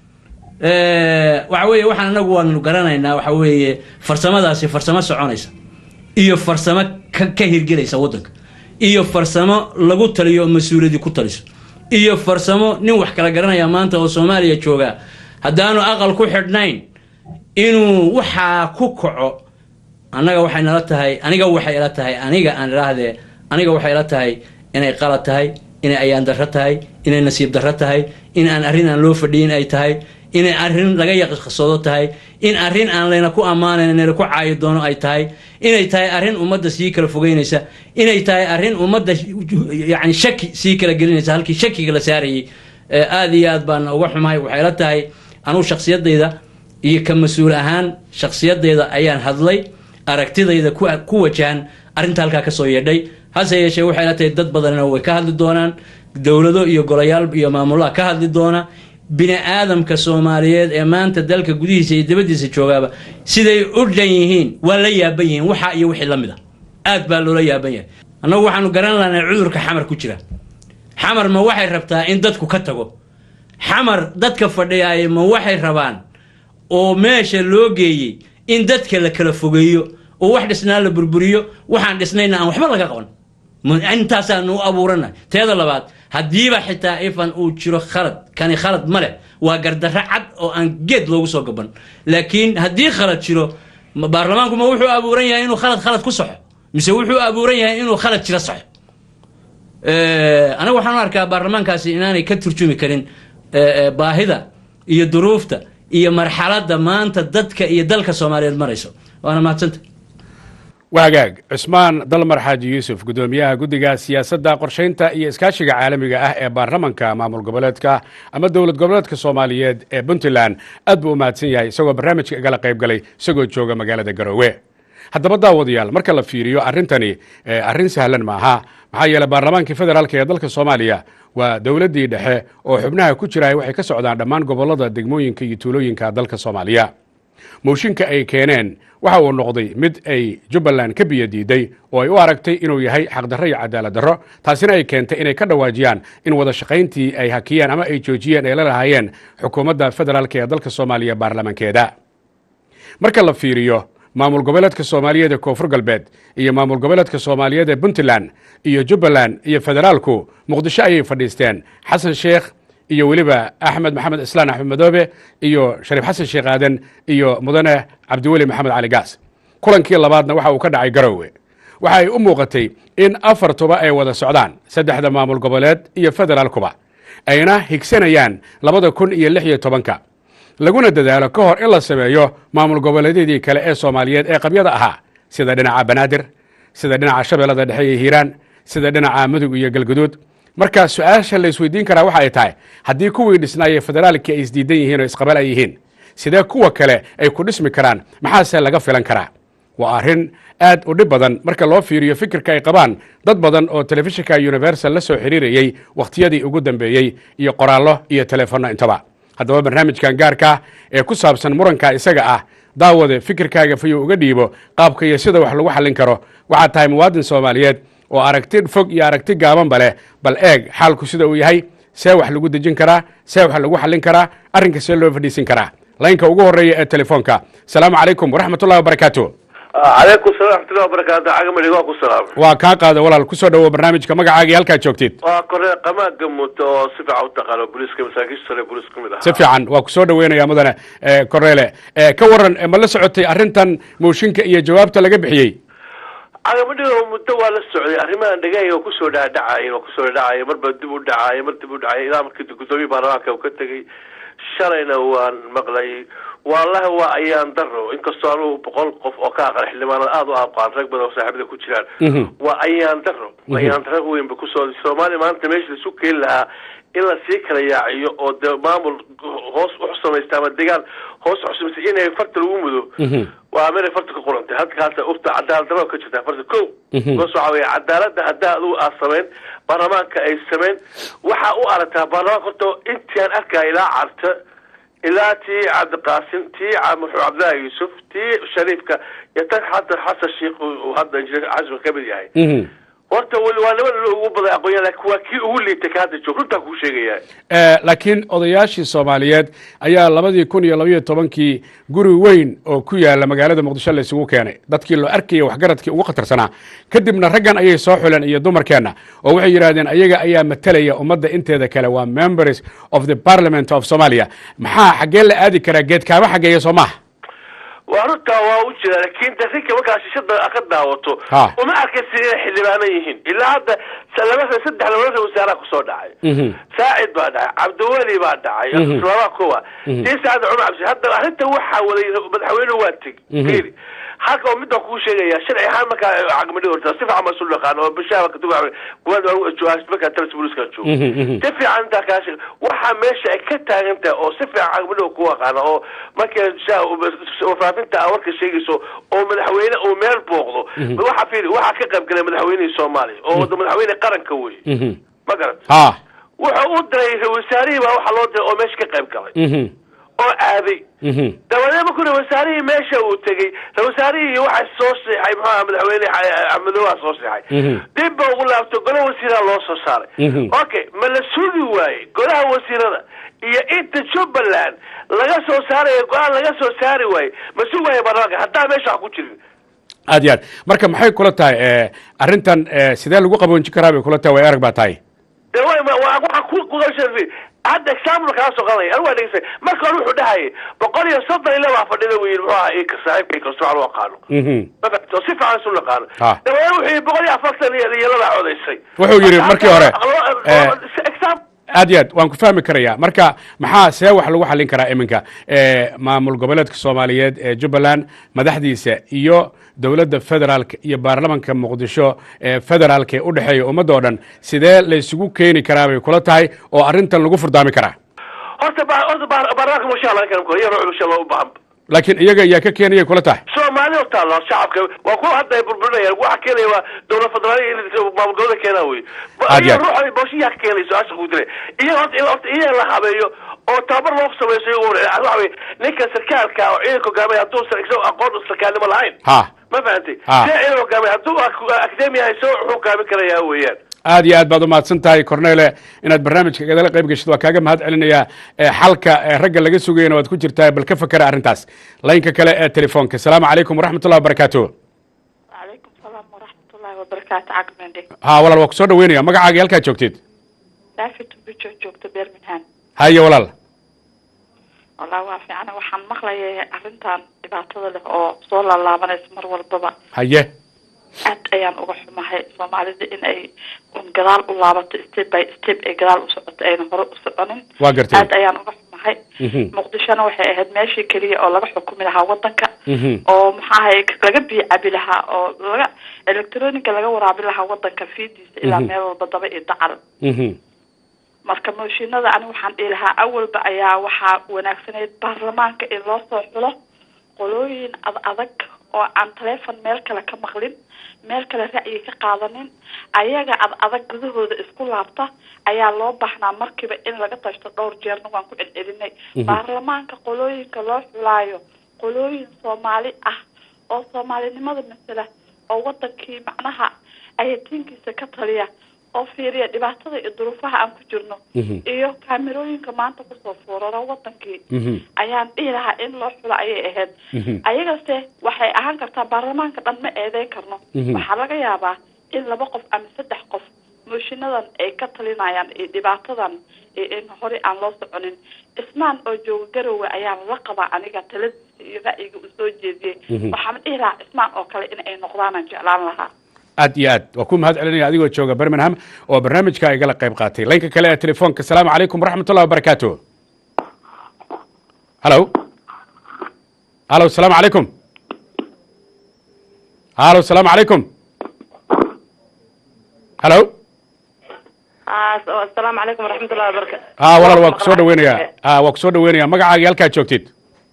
Eh, waxa weeye waxaan anagu waanu garanaynaa waxa weeye farsamadaasi farsamo soconaysa iyo farsamo ka, ka hirgelaysa wadanka iyo farsamo lagu taliyo oo mas-uuliyadii ku taliso iyo farsamo nin wax kala garanaya maanta oo soomaaliya jooga haddaanu aqal ku xidhnayn inuu waxaa ku kaco annaga waxay nala tahay aniga waxay ila tahay aniga aan idhaahdee aniga waxay ila tahay inay qalad tahay inay ayaan darro tahay inay nasiib darro tahay in aan arrin aan loo fadhiyin ay tahay inay arrin laga yaqasoodo tahay in arrin aan layna ku ammaanayn layna ku caayi doono ay tahay inay tahay arrin ummadda sii kala fogeynaysa inay tahay arrin ummadda yani shaki sii kala gelinaysa halkii shakiga la saarayay Eh, aad iyo aad baan uga xumahay waxay la tahay anugu shaksiyadayda iyo ka mas-uul ahaan shaksiyadayda ayaan hadlay aragtidayda ku ku wajahan arrinta halkaa kasoo yeedhay hase yeeshee waxay la tahay dad badanna way ka hadli doonaan dowlado iyo golayaal iyo maamulaha ka hadli doona bini aadamka soomaaliyeed ee maanta dalka gudihiisa iyo dibadiisa joogaaba siday u dhan yihiin waa la yaaban yihiin waxa iyo wixii la mid a aad baa loola yaaban yahay annagu waxaanu garan lahnay cudurka xamar ku jira xamar ma waxay rabtaa in dadku ka tago xamar dadka fadhiyaaya ma waxay rabaan oo meesha loo geeyey in dadka la kala fogeeyo oo wax dhisnaa la burburiyo waxaan dhisnayna aan waxba laga qaban Ma- intaasaanu u abuuranahay teeda labaad haddiiba xitaa ifan uu jiro khalad kani khalad ma leh waa gardarro cad oo aan geed loogu soo gaban laakiin haddii khalad jiro ma- baarlamaanku ma wuxuu abuuran yahay inuu khalad khalad ku saxo mise wuxuu abuuran yahay inuu khalad jiro saxo Eh, aniga waxaan u arkaa baarlamaankaasi inaanay ka turjumi karin eh, eh, baahida iyo duruufta iyo marxaladda maanta dadka iyo dalka soomaaliyeed marayso waana mahadsanta wahagaag cusmaan dalmar xaaji yuusuf guddoomiyaha guddiga siyaasadda qorshaynta iyo iskaashiga caalamiga ah ee baarlamanka maamul goboleedka ama dowlad goboleedka soomaaliyeed ee puntland aad buu u mahadsan yahay isagoo barnaamijka igala qayb galay isagoo jooga magaalada garoowe haddaba daawadayaal marka la fiiriyo arrintani eh, arrin sahlan maaha maxaa yeeley baarlamaankii federaalk ee dalka soomaaliya waa dowladdii dhexe oo xubnaha ku jiraay waxay ka socdaan dhammaan gobollada degmooyinka iyo tuulooyinka dalka soomaaliya mooshinka ay keeneen waxa uu noqday mid ay jubbaland ka biyo diiday oo ay u aragtay inuu yahay xaqdarro iyo cadaalad darro taasina ay keentay inay ka dhawaajiyaan in wada shaqayntii ay hakiyeen ama ay joojiyeen ay la lahaayeen xukuumadda federaalk ee dalka soomaaliya baarlamankeeda marka la fiiriyo maamul goboleedka soomaaliyeed ee koonfur galbeed iyo maamul goboleedka soomaaliyeed ee puntland iyo jubbaland iyo federaalku muqdisho ayay fadhiisteen xasan sheekh iyo weliba axmed maxamed islaan axmed madoobe iyo shariif xasan sheekh aadan iyo mudane cabdiweli maxamed cali gaas kulankii labaadna waxa uu ka dhacay garowe waxa ay u muuqatay in afartuba ay wada socdaan saddexda maamul goboleed iyo federaalkuba ayna higsanayaan labada kun iyo lix iyo tobanka laguna dadaalo ka hor in la sameeyo maamul goboleedyadii kale ee soomaaliyeed ee qabyada ahaa sida dhinaca banaadir sida dhinaca shabeellada dhexe iyo hiiraan sida dhinaca mudug iyo galguduud marka su-aasha la isweydiin karaa waxa ay tahay haddii kuwii dhisnaayee federaalkii ay isdiidan yihiin oo isqabal ay yihiin sidee kuwa kale ay ku dhismi karaan maxaase laga filan karaa waa arrin aad u dhib badan marka loo fiiriyo fikirka ay qabaan dad badan oo telefishinka universal la soo xiriirayey wakhtiyadii ugu dambeeyey iyo qoraallo iyo teleefanno intaba haddaba barnaamijkan gaarka ee ku saabsan muranka isaga ah daawade fikirkaaga fayuu uga dhiibo qaabka iyo sida wax lagu xallin karo waxaad tahay muwaadin soomaaliyeed oo aragti fog iyo aragti gaabanba leh bal eeg xaalku sida uu yahay see wax lagu dejin karaa see wax lagu xallin karaa arrinka see loo fadhiisin karaa laynka ugu horreeya ee telefoonka asalaamu calaykum waraxmatullahi wabarakaatu calaykum salam raxmatullahi wabarakaatu cagamadi waa ku salaamay waa kaa qaada walaal ku soo dhowo barnaamijka magacaagii halkaad joogtid waa koree qamaaga muto oo si fiican u taqaano booliiska masaakiisha sare booliis ka mid si ahaa fiican waa ku soo dhoweynaya mudane eh, korneele Eh, ka waran eh, ma la socotay arrintan mooshinka iyo jawaabta laga bixiyey cagamadhigo muddo waa la socday arrimahan dhagahayga oo kusoo dhaadhacaya oo kusoo dhacaya marba dib u dhacaya mar dib u dhacaya ilaa markii guddoomiye baarlamaanka uu ka tegay shalayna waan maqlay wallahi waa ayaan daro inkastoo anugu boqol qof oo ka aqal xildhibaanada aada u aqaan rag badan oo saaxiibada ku jiraan Mhm. waa ayaan daro ayaan daro weyn ba kusoo soomaaliya maanta meesha laisu keeni lahaa in la sii kala yaaciyo oo dee maamul hoos u samaysta ama degaan hoos u samaysta inay farta lagu mudo waa meelay farta ka qorantay halkaasa urta cadaalad darro ka jirtaa farta ko Mhm. hoos waxaa weeye cadaaladda haddaa adigu aad samayn baarlamaanka ay samayn waxaa u aragtaa baarlamaanka horta intii aan arkaya ilaa carta ilaa tii cabdiqaasim tii ca- muxuu cabdillaahi yuusuf tii shariifka iyo tan hadda xasan sheikh uu uu hadda injineer casmi ka mid yahay Mhm. horta weli waa niman ugu badan aqoonyahan laakiin waa kii ugu liitay ka hadda joog runtaa kuu sheegaya Eh, laakiin odayaashii soomaaliyeed ayaa labadii kun iyo labaiyo tobankii guri weyn oo ku yaala magaalada muqdisho la isugu keenay dadkii loo arkaya waxgaradkii ugu khatarsanaa kadibna raggan ayay soo xuleen iyo dumarkeenna oo waxay yidhahdeen ayaga ayaa matalaya ummadda inteeda kale waa members of the parliament of somalia maxaa xaggee la aadi karaa geedkaaba xaggeeya soo maaha wa waa runtaa waa u jira laakiin de rinka markaa shishada ka daawato Ha. uma arkaysa inay xildhibaano yihiin ilaa hadda sa- laba saddex labada wasaaraha kusoo dhacay Mhm. saacid baa dhacay cabdiweli baa dhacay Mhm. laba kuwa Mhm. tii saacid cumar cabdi hadda arrinta waxaa waday madaxweynuhu waa tegi Mhm. fiiri halka oo midaan kuu sheegaya sharci ahaan markaa caqmadhi horta si fiican baa isu dhaqaan oo bishaaba katuga kuwaad markaa talas booliska joogo Mhm, mhm. si fiican intaa kaa sheeg waxaa meesha ay ka taagan tahay oo si fiican caqmadhi ku aqaana oo markay sha- warfaafinta aa warka sheegayso oo madaxweyne uu meel booqdo waxaa fiiri waxaa ka qayb galay madaxweynihii soomaaliya oo wada madaxweyne qaranka wey Mhm. ma garan ha wuxuu u diray ra- wasaarihii baa waxaa loo diray oo meesha ka qayb galay Mhm. oo aaday Mhm. dabadeed markuu ra- wasaarihii meesha uu tegey ra- wasaarihii waxaa soo seexay muxuu aha madaxweyne axmedowaa soo seexay Mhm. dib ba ugu laabto golaha wasiiraha loo soo saaray Mhm. okay ma la sugi waaye golaha wasiirada iyo inta jubbaland laga soo saarayo go-aan laga soo saari waaye ma sugi waaye baarlamaanka haddaa meesha wax ku jirin aad iyo aad marka maxay kula tahay eh, arrintan eh, sidee lagu qaboonjin karaa bay kula tahay way arag baa tahay de wa wa- waxaa ku kugashafi hadda example kala soo qadanaya anigu waa dhegeystay marka hore wuxuu dhahayay boqol iyo soddon iyo laba fadhida buu yidhi muxuu ahaa ika saaxiibka ikasto aan u aqaano Mhm. ma fahamtay oo si fiican isu naqaano Ha. dabadeed wuxuu yidhi boqol iyo afartan iyo iyo laba codaysay Wuxuu yidhi markii hore, eh, example aad iyo aad waan ku fahmi karaya marka maxaa see wax lagu xallin karaa iminka Eh, maamul goboleedka soomaaliyeed ee jubbaland madaxdiisa iyo dowladda federaalka iyo baarlamanka muqdisho ee federaalka ee u dhexeeya ummadda oo dhan sidee laysugu keeni karaa bay kula tahay oo arrintan lagu furdaami karaa horta ba- horta ba- baarlamaanka masha allah kan iyo ruuxu masha allah u baahan laakiin iyaga ayaa ka keenayay kula tahay soomaali oo taalo shacabka waa kuwa hadda ay burburinayaan waxa keenaya waa dowlad federaal iyo maamul goboleed keenaa wey Aad iyo aad. ruuxa booshiyaa ka keenayso asha ku dilay iyo horta in horta iyaga la habeeyo oo tababar loo samayso iyagu waxa wey ninka sarkaalka oo ciidanka hogaamaya hadduu sar- isagu aqoon sarkaalnimo lahayn ha ma fahantay Ah. see ciidan hogaamaya hadduu ak- academia hayso wuxuu hogaamin karayaa weeyaan aad iyo aad baad umahadsan tahay cornele inaad barnaamijka gadala qayb geshid waa kaaga mahad celinayaa Eh, xalka eh, ragga laga sugayana waad ku jirtaa bal ka fakera arrintaas laynka kale ee telefoonka asalaamu calaykum waraxmatullahi wabarakaatu وعليكم السلام ورحمة الله وبركاته عقبندي ha walaal waa ku soo dhaweynaya magacaaga iyo halkaad joogtid دافي تبجو جوجت بيرمنهان haye walaal والله وافي أنا وحن مقلي أرنتان دبعتها له أو صولا الله من اسمر والبابا haye aad ayaan uga xumahay soomaalida in ay un gadaal u laabato step by step ay gadaal u socoto ayna hore u soconin waa gartay aad ayaan uga xumahay Mhm. muqdishona waxay ahayd meeshii keliya oo laga xukumi lahaa wadanka Mhm. oo maxaa ahay laga biyo cabi lahaa oo laga electronica laga waraabi lahaa wadanka fiidiisa ilaa Mhm. meel walba daba iyo dacal Mhm. marka mooshinada ani waxaan dhihi lahaa awalba ayaa waxaa wanaagsanayd baarlamaanka in loo soo xulo qolooyin ad adag oo aan taleefon meel kale ka maqlin meel kale ra'yi ka qaadanin ayaga ad adag gudahooda isku laabta ayaa loo baahnaa markiiba in laga tashto dhowr jeerna waan ku celcelinay baarlamaanka qolooyinka loo xulaayo qolooyin soomaali ah oo soomaalinimada masala oo wadankii macnaha ayatiinkiisa ka taliya oo fiiriya dhibaatada iyo duruufaha aan ku jirno Mhm. iyo kaamirooyinka maanta kusoo fuuraro wadankii Mhm. ayaan dhihi lahaa in loo xulo ayay ahayd Mhm. ayagase waxay ahaan kartaa baarlamaanka dhan ma eedeyn karno Mhm. waxaa laga yaabaa in laba qof ama saddex qof mooshiinadan ay ka talinayaan iyo dhibaatadan iyo in hore aan loo soconin ismaan oo jooga garowe ayaan la qabaa aniga taladiisa iyo ra'yiga uu soo jeediyey Mhm. waxaan dhihi lahaa ismaan oo kale in ay noqdaanaan jeclaan lahaa aad iyo aad waa ku mahad celinaya adigoo jooga birmingham oo barnaamijka igala qayb qaatay laynka kale ee telefoonka asalaamu calaykum waraxmatullahi wabarakaatu halo halo asalaamu calaykum halo asalaamu calaykum halo asalaamu calaykum waraxmatullahi wabarakatu ha walaal waa ku soo dhaweynaya ha waa ku soo dhaweynaya magacaaga halkaad joogtid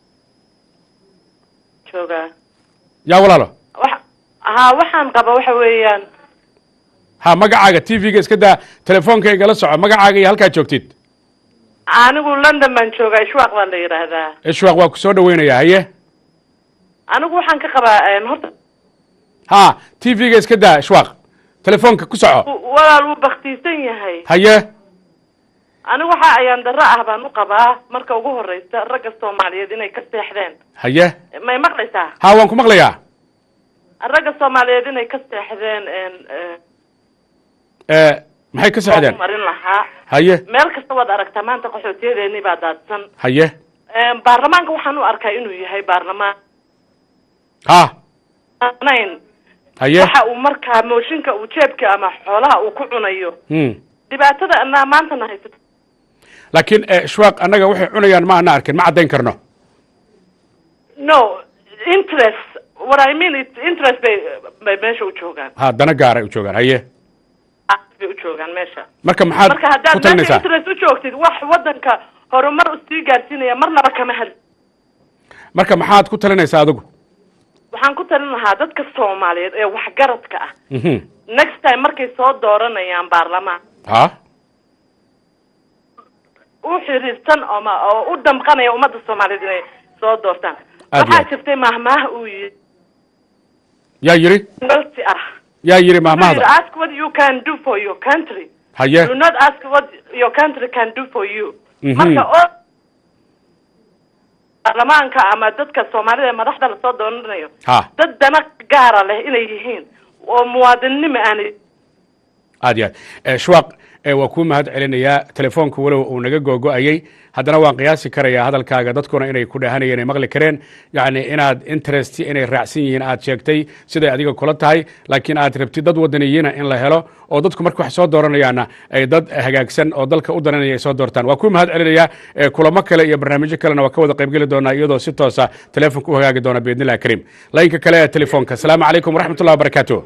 jooga yaa walaalo wax ha waxaan qaba waxa weeyaan ha magacaaga t v-ga iska daa telefoonka igala soco magacaaga iyo halkaad joogtid anigu london baan joogaa ishwaaq baa la yidhaahdaa ishwaaq waa ku soo dhaweynaya haye anigu waxaan ka qabaa horta ha t v-ga iska daa ishwaaq telefoonka ku soco w- walaal wuu baktiisan yahay haye anigu waxa ayaan darro ah baan u qabaa marka ugu horeysa ragga soomaaliyeed inay ka seexdeen haye may maqlaysaa ha waan ku maqlayaa ragga soomaaliyeed inay ka seexdeen Eh, maxay ka sexdeen marin lahaa haye meel kasta waad aragtaa maanta qaxootiyadeeni baa daadsan haye baarlamaanka waxaan u arkaa inuu yahay baarlamaan ha anayn haye waxa uu markaa mooshinka uu jeebka ama xoolaha uu ku cunayo Hmm. dhibaatada anaa maantana haysato laakiin eh, shwaaq annaga waxay cunayaan ma ana arkin ma caddayn karno no interest what i mean it interest bay bay meesha u joogaan ha dana gaaray u joogaan haye bay u joogaan meesha marka maxaad marka ku haddaad meesha talinaysaa interest u joogtid wax wadanka horumar usii gaarsiinaya marnaba kama hadli marka maxaad ku talinaysaa adigu waxaan ku talin lahaa dadka soomaaliyeed ee waxgaradka ah Mhm. next time markay soo dooranayaan baarlamaan ha u xiriirsan ama oo u damqanaya ummadda soomaaliyeed inay soo doortaan Aad iyo waxaa aad. jirtay mahmaah uu yii yaa yidhi galti ah yaa yidhi Wuxuu yidhi, mahmahda ask what you can do for your country haye do not ask what your country can do for you Mhm. marka oo baarlamaanka ama dadka soomaalida ee madaxda lasoo dooranayo ha dad dana gaara leh inay yihiin oo muwaadinnimo aanay aad iyo aad Eh, shwaaq eh, waa kuu mahad celinayaa telefoonka walow uu naga googo'ayey haddana waan qiyaasi karayaa hadalkaaga dadkuna inay ku dhahanayeen ay maqli kareen yacni inaad interest inay raacsan yihiin aad sheegtay siday adiga kula tahay laakiin aad rabtid dad wadaniyiina in la helo oo dadku marka wax soo dooranayaana ay dad hagaagsan oo dalka u daranaya ay soo doortaan waa kuu mahad celinayaa Eh, kulamo kale iyo barnaamijyo kalena waa ka wada qaybgeli doonaa iyadoo si toosa telefoonka u hagaagi doona biidnillahi kariim laynka kale ee telefoonka asalaamu calaykum waraxmatullahi wabarakaatu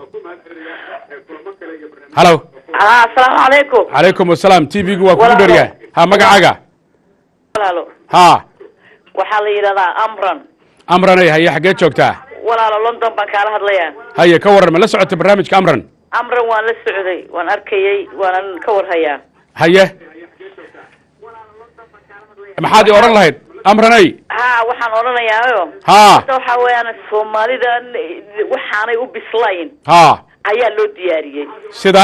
halo ah asalaamu calaykum calaykum asalaam t v-gu waa kugu Walaalo. dheryahay ha magacaaga walaalo ha waxaa la yidhahdaa amran amranay haye xaggee joogtaa walaalo london baan kaala hadlayaa haye ka warran ma la socota barnaamijka amran amran waan la socday waan arkayay waanan ka warhayaa haye maxaad i odhan lahayd amranay ha waxaan odhanayaayo Ha. horta waxaa weeyaan soomaalidan eh, waxaanay u bislayn ha ayaa loo diyaariyey sida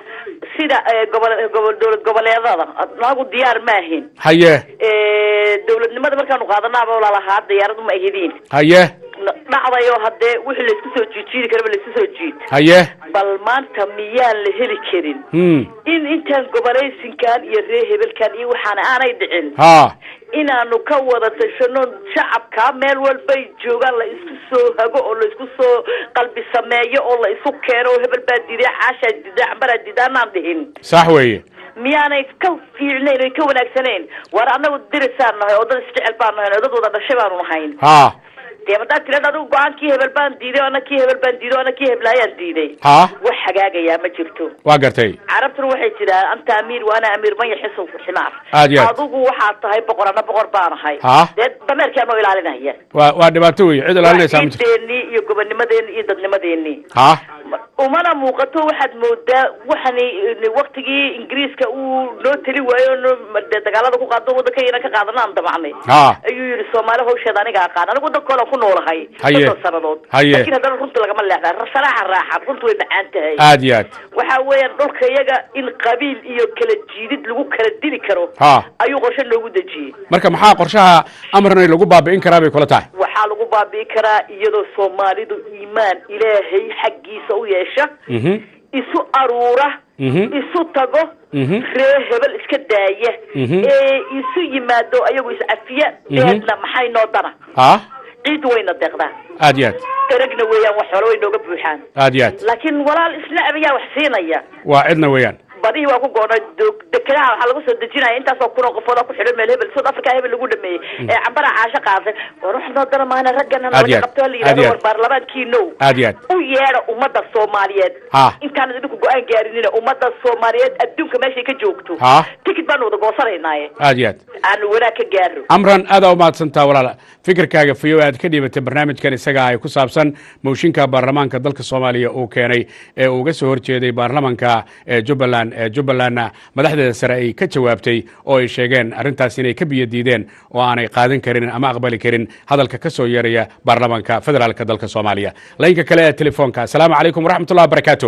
sida eh, gobol gobol dowlad goboleedada nagu diyaar maahin haye Eh, dowladnimada markaanu qaadanaaba lalahaa diyaarad uma ahidiin haye dhacdayo haddee wixii laisku soo jiijiidi karaba laisku soo jiid haye bal maanta miyaan la heli karin hmm in intaan gobolaysinkan iyo reer hebelkan iyo waxaana aanay dhicin ha inaanu ka wada tashano shacabka meel walbay joogaan la isku soo hago oo la isku soo qalbi sameeyo oo la isu keeno oo hebel baa diiday caashaa diiday cambaraa diiday anaan dhihin sax weeye miyaanay ka fiicnayn oy ka wanaagsanayn war annagu dirisaan nahay oo dad isjecel baan nahay oo dad wada dhashay baanu nahayn ha dee haddaad tirada adigu go-aan kii hebel baan diiday oo ana kii hebel baan diiday oo ana kii heblaayaan diiday ha wax hagaagayaa ma jirto waa gartay carabtuna waxay jiraan anta amiir wa ana amiir man yaxisu ximaar Aad iyo aad. adigu waxaad tahay boqor ana boqor baanahay Ha? dee dameerkaa noo ilaalinaya waa waa dhibaato weeye cid ilaalinaysaa ma jirto ciideennii iyo gobonimadeeni iyo dadnimadeennii ha umana muuqato waxaad moodaa waxani waktigii ingiriiska uu noo teli waayo noo dee dagaalada ku qaado waddankayna ka qaadana aan damacnay ha ayuu yidhi soomaali hawsheeda aniga aqaan anigu waddankoolan ku noolahay Haye. soddon sannadood Haye. laakiin haddana runta lagama leexdaa saraaxa raaxan runtu way macaan tahay aad iyo aad waxa weeyaan dhulka iyaga in qabiil iyo kala jiidid lagu kala dili karo ha ayuu qorshe noogu dejiyey marka maxaa qorshaha amranay lagu baabi'in karaa bay kula tahay waxaa lagu baabi'i karaa iyadoo soomaalidu iimaan ilaahay xaggiisa u yeesha mhm isu aruura mhm isu tago mhm ree hebel iska daaya Mhm. ee isu yimaado ayagu iscafiya Mhm. deedna maxay noo dana ha ciiddu wayna deeqdaa aad iyo aad eragna weeyaan wax xoolo way nooga buuxaan aad iyo aad laakiin walaal isnacab ayaa wax siinaya waa cidna weeyaan badihii waa ku goonay do- dekedaha waxaa lagu soo dejinaya intaasoo kun oo qofood oo ku xidhan meel hebel south africa hebel lagu dhameeyey ee cambara caasho qaaday war wax noo dara maana raggana Aad iyo nalaga aad. qabto hala Aad iyo yidhahdo aad. war baarlamaankiinow aad iyo aad u yeedha ummadda soomaaliyeed ha intaan idinku go-aan gaarinina ummadda soomaaliyeed adduunka meeshay ka joogto ha tikid baanu wada goosanaynaye aad iyo aad aanu wanaag ka gaaro amran aad aa u mahadsantaa walaal fikirkaaga fiyo aad ka dhiibatay barnaamijkan isaga ay ku saabsan mooshinka baarlamaanka dalka soomaaliya uu keenay ee uu uga soo horjeeday baarlamanka ee jubbaland ee jubbalandna madaxdeeda sare ay ka jawaabtay oo ay sheegeen arrintaas inay ka biyo diideen oo aanay qaadan karin ama aqbali karin hadalka ka soo yeeraya baarlamanka federaalka dalka soomaaliya laynka kale ee telefoonka asalaamu calaykum waraxmatullahi wabarakaatu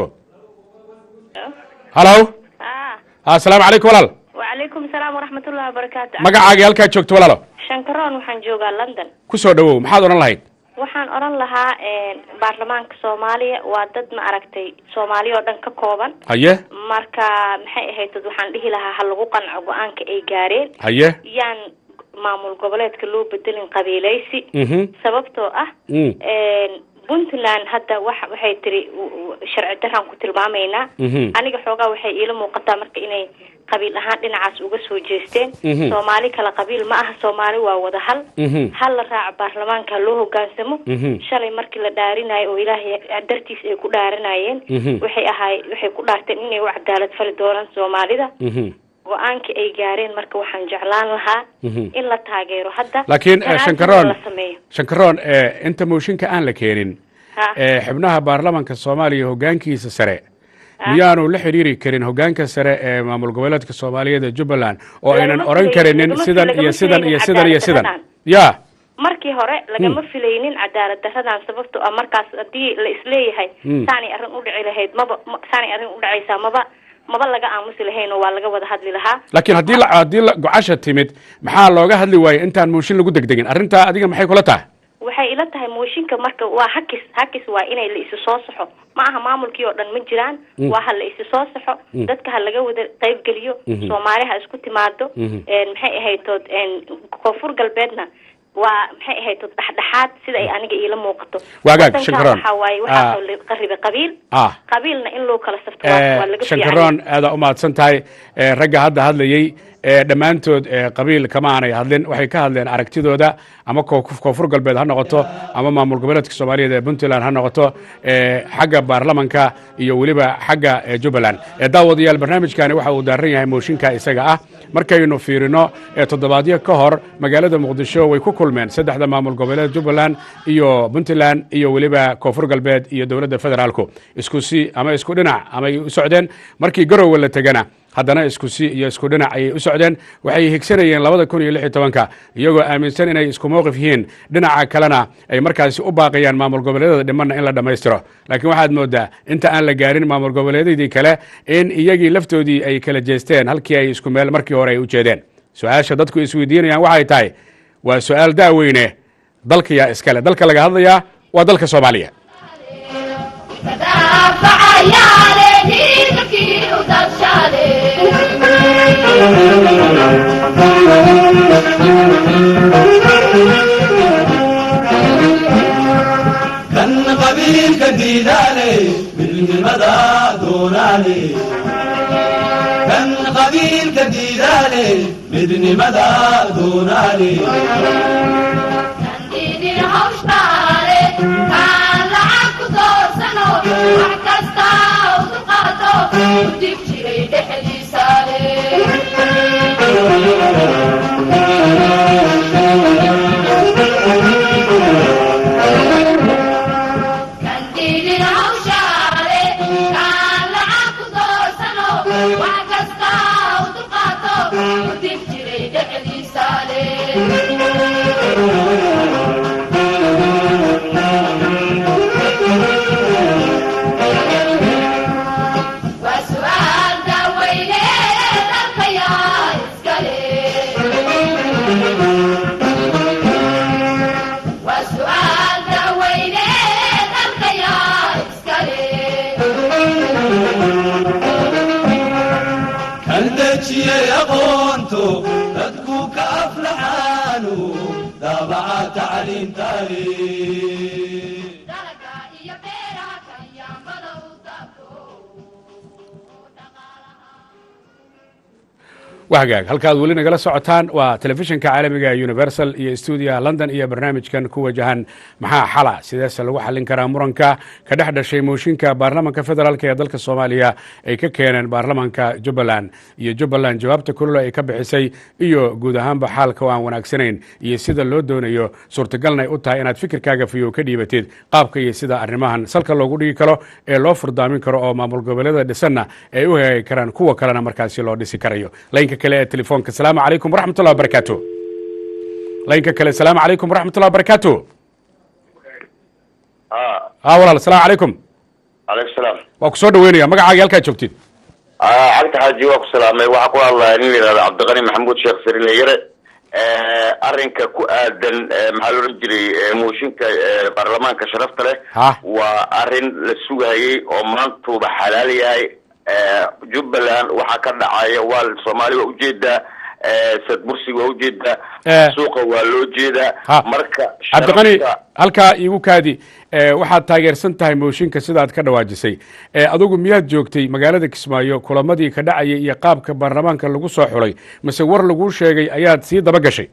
halo asalaamu calaykum walaal وعليكم السلام ورحمة الله وبركاته magacaaga halkaa joogto walaalo شنكرون waxaan joogaa London ku soo dhowow maxaad odhan lahayd waxaan oran lahaa een, baarlamaanka Soomaaliya waa dad ma aragtay Soomaali oo dhan ka kooban haye marka maxay ahayd dad waxaan dhihi lahaa ha lagu qanco go-aanka ay gaareen haye yaan maamul goboleedka loo bedelin qabiilaysi Mhm. sababtoo ah Mm. puntland hadda waxa waxay tiri w- w- sharci daraan ku tilmaamaynaa Mhm. aniga xoogaa waxay iila muuqataa marka inay qabiil ahaan dhinacaas uga soo jeesteen Mhm. soomaali kala qabiil ma aha soomaali waa wada hal Mhm. hal la raaca baarlamaanka loo hogaansamo Mhm. shalay markii la dhaarinayo oo ilaahay dartiis ay ku dhaaranayeen Mhm. waxay ahaay waxay ku dhaarteen inay u cadaalad fali doonaan soomaalida Mhm. go-aankii ay gaareen marka waxaan jeclaan lahaa Mhm. in la taageero hadda laakiin eh, tanaasul shankaroon la sameeyo shankaroon eh, inta mooshinka aan la keenin Ha. eh, xubnaha baarlamanka soomaaliya hogaankiisa sare miyaanu la xidhiiri karin hogaanka sare ee maamul goboleedka soomaaliyeed ee jubbaland oo aynan Lagama oran filaynin- karinin lagama sidan fil- iyo lagama sidan iyo filaynin sidan iyo sidan cadaalad ya markii hore lagama filaynin cadaalad daradan sababto ah markaas haddii la isleeyahay Mm. saanay arrin u dhici lahayd maba ma- saanay arrin u dhacaysaa maba maba laga aamusi lahayn oo waa laga wada hadli lahaa laakiin haddii la haddii la gocasha timid maxaa looga hadli waayey intaan mooshin lagu degdegin arrintaa adiga maxay kula tahay waxay ila tahay mooshinka marka waa hakis hakis waa inay la isu soo saxo ma aha maamulkii oo dhan ma jiraan Mm. waa ha la isu soo saxo Mm. dadka ha laga wada qaybgeliyo Mhm. soomaali ha isku timaado Mhm. een, maxay ahaytood een, koonfur galbeedna waa maxay ahaytood dhexdhexaad sida ay aniga iila muuqato Waagaag, Wadankan Shankaroon. waxaa waaye Ah. waxaa la qaribay qabiil ah qabiilna in loo kala safto waa waa laga fiican shankaroon aada u mahadsan tahay Eh, ragga hadda hadlayey eh, dhammaantood eh, qabiil kama aanay hadlin waxay ka hadleen aragtidooda ama koo- koonfur galbeed ha noqoto ama maamul goboleedka soomaaliyeed ee puntland ha noqoto eh, xagga baarlamanka iyo weliba xagga eh, jubbaland Eh, daawadayaal barnaamijkani waxa uu daaran yahay mooshinka isaga ah markaynu fiirino eh, toddobaadyo ka hor magaalada muqdisho way ku kulmeen saddexda maamul goboleed jubbaland iyo puntland iyo weliba koonfur galbeed iyo dowladda federaalku isku si ama isku dhinac amay u socdeen markii garowe la tegana haddana isku si iyo isku dhinac ayay u socdeen waxay higsanayeen labada kun iyo lix iyo tobanka iyagoo aaminsan inay isku mowqif yihiin dhinaca kalena ay markaasi u baaqayaan maamul goboleedyada dhimanna in la dhammaystiro laakiin waxaad moodaa inta aan la gaarin maamul goboleedyadii kale in iyagii laftoodii ay kala jeesteen halkii ay isku meel markii hore ay u jeedeen su-aasha dadku isweydiinayaan waxay tahay waa su-aal daaweyne dalka yaa iskale dalka laga hadlayaa waa dalka soomaaliya kan qabiilka diidaale midnimada doonaale kan qabiilka diidaale midnimada doonaale kan dejiyey aqoonto dadku ka aflaxaanu daabaca tacliintaale waa hagaag halkaad weli nagala socotaan waa telefishinka caalamiga ee universal iyo stuudiyaha london iyo barnaamijkan ku wajahan maxaa xala sideese lagu xallin karaa muranka ka dhex dhashay mooshinka baarlamanka federaalk ee dalka soomaaliya ay ka keeneen baarlamanka jubbaland iyo jubbaland jawaabta kulula ay ka bixisay iyo guud ahaanba xaalka oo aan wanaagsanayn iyo sida loo doonayo suurtagalna ay u tahay inaad fikirkaaga fiyo ka dhiibatid qaabka iyo sida arrimahan salka loogu dhigi karo ee loo furdaamin karo oo maamul goboleeda dhisanna ay u hagaagi karaan kuwa kalena markaasi loo dhisi karayo laynka kale ee telefoonka asalaamu calaykum waraxmatullah wabarakaatu laynka kale asalaamu calaykum waraxmatullah wabarakaatu ha walaal asalaamu calaykum calaykum salaam waa ku soo dhaweynaya magacaaga halkaa joogtid cabdi xaaji waa ku salaamay waxaa ku hadlaya nin la yihahdo cabdiqani maxamuud sheekh sirine yare arrinka ku aadan maxaa la odhan jiray mooshinka baarlamaanka sharafta leh ha waa arrin la sugayey oo maantuuba xalaal yahay jubbaland waxaa ka dhacaya waa soomaali waa ujeedaa sad bursi waa ujeedaa Eh. suuqa waa loo jeedaa Ha. marka cabdiqani sharafta- halkaa iigu kaadi ee, waxaad taageersan tahay mooshinka sidaad ka dhawaajisay ee, adigu miyaad joogtay magaalada kismaayo kulamadii ka dhacayay iyo qaabka baarlamaanka lagu soo xulay mise war laguu sheegay ayaad sii daba gashay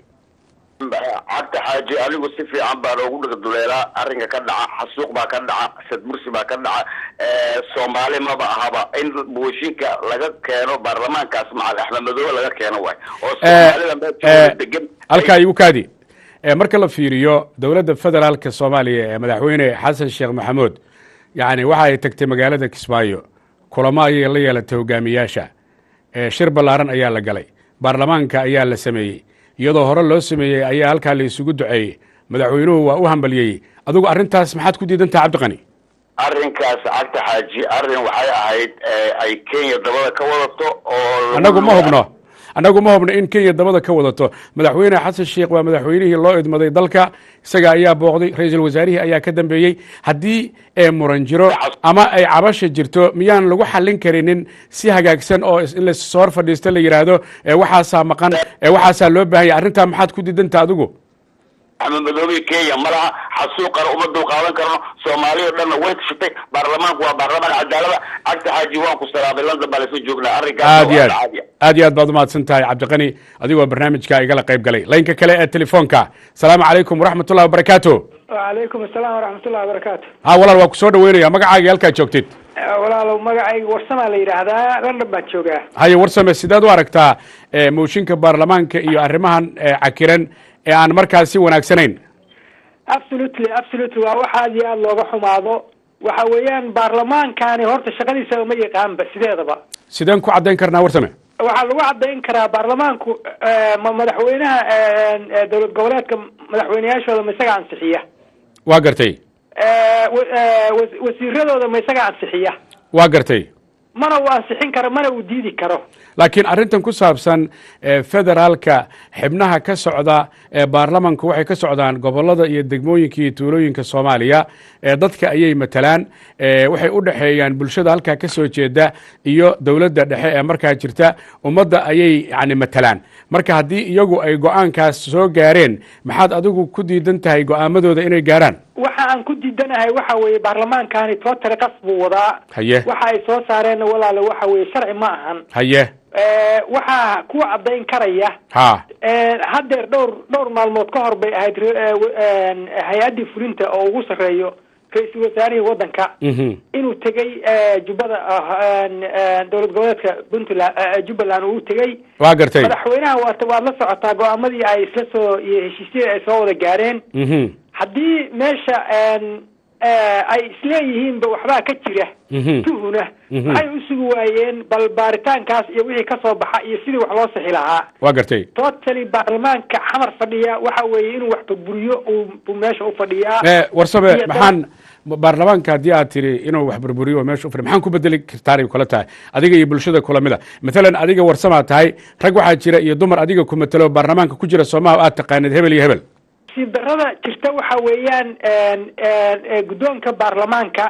cabdi xaaji anigu si fiican baan ugu dhigduleelaa arrinka ka dhaca xasuuq baa ka dhaca sadbursi baa ka dhaca Eh, soomaali maba ahaba in mooshinka laga keeno baarlamaankaas macal axmed madoobe laga keeno waay oo soomaalida meesha degan halkaa iigu kaadi ee, marka la fiiriyo dowladda federaalka soomaaliya ee madaxweyne xasan sheekh maxamuud yacni waxa ay tagtay magaalada kismaayo kulamo ayay la yeelatay hogaamiyaasha ee, shir ballaaran ayaa la galay baarlamaanka ayaa la sameeyey iyadoo hore loo sameeyey ayaa halkaa la isugu duceeyey madaxweynuhu waa u hambaliyey adigu arrintaas maxaad ku diidan tahay cabdiqani arrinkaas cabdi xaaji arrin waxay ahayd eh, ay kenya dabada ka wadato oo annagu ma hubno annagu ma hubno in kenya dabada ka wadato madaxweyne xasan sheekh waa madaxweynihii loo idmaday dalka isaga ayaa booqday ra-iisul wasaarihii ayaa ka dambeeyey haddii ee muran jiro ama ay cabasha jirto miyaan lagu xallin karinin si hagaagsan oo is- in lasoo hor fadhiisto la yidhaahdo ee waxaasaa maqan ee waxaasaa loo baahan yahay arrintaa maxaad ku diidanta adigu axmed madoobe kenya ma laha xasuuqana uma dulqaadan karno soomaaliya o dhanna way tashatay baarlamaanku waa baarlamaan cadaalada cabdi xaaji waan ku salaamay london baa lasoo joognaa arrinkaas aad iyo waa aad caadiya aad iyo aad baad umahadsan tahay cabdiqani adigoo barnaamijka igala qayb galay laynka kale ee telefoonka asalaamu calaykum waraxmatullahi wabarakaatu wacalaykum asalaam waraxmatullahi wabarakaatu ha walaal waa ku soo dhaweynaya magacaaga halkaad joogtid walaalow magacayga warsamaa la yidhaahdaa london baan joogaa haye warsame sideed u aragtaa ee, mooshinka baarlamaanka iyo arrimahan ee, cakiran ee aan markaas si wanaagsanayn absolutely absolutely waa wax aad iyo aad looga xumaado waxa weeyaan baarlamaankani horta shaqadiisa ma yaqaanba sideedaba sideen ku caddayn karnaa warsame waxaa lagu cadayn karaa baarlamaanku eh, ma madaxweynaha eh, eh, dowlad goboleedka madaxweyneyaashooda ma isaga ansixiya waa gartay Eh, wa- eh, was- wasiiradooda ma isaga ansixiya waa gartay mana uu ansixin karo mana uu diidi karo laakiin arrintan ku saabsan ee, federaalka xibnaha ka socda ee baarlamanku waxay ka socdaan gobollada iyo degmooyinka iyo tuulooyinka soomaaliya ee dadka ayay matalaan ee, waxay u dhexeeyaan bulshada halkaa ka soo jeeda iyo dowladda dhexe ee markaa jirta ummadda ayay yani matalaan marka haddii iyagu ay go-aankaas soo gaareen maxaad adigu ku diidan tahay go-aamadooda inay gaaraan waxa aan ku diidanahay waxa weeye baarlamaankani totally qas buu wadaa haye waxa ay soo saareenna walaale waxa weeye sharci ma ahan haye Eh, waxaa ku cadayn karaya ha Eh, haddeer dhowr dhowr maalmood ka hor bay ahayd re- eh, w- en, hay-addii fulinta oo ugu sarreeyo ra-iisul wasaarihii waddanka mhm inuu tegey eh, jubbada ah, en, en, dowlad goboleedka puntland eh, jubbaland uu tegey waa gartay madaxweynaha waata waad la socotaa go-aamadii ay isla soo iyo heshiisyadii ay soo wada gaareen mhm haddii meesha en, eh, ay isleeyihiinba waxbaa ka jira mhm tuhuna Mhm. waxay u sugi waayeen bal baaritaankaas iyo wixii ka soo baxa iyo sidii wax loo sixi lahaa waa gartay totally baarlamaanka xamar fadhiya waxa weeye inuu wax burburiyo uu buu meesha u fadhiyaa Eh, warsabe Iyo dad- maxaan baarlamaanka haddii aad tiri inuu wax burburiyo oo meesha u fadhi maxaan ku bedeli kartaanay kula tahay adiga iyo bulshada kula mid a maalan adiga warsamaa tahay rag waxaa jira iyo dumar adiga ku matalo baarlamaanka ku jira soomaha aad taqaanid hebel iyo hebel nasiib darrada jirta waxa weeyaan en, en, eh, guddoonka baarlamaanka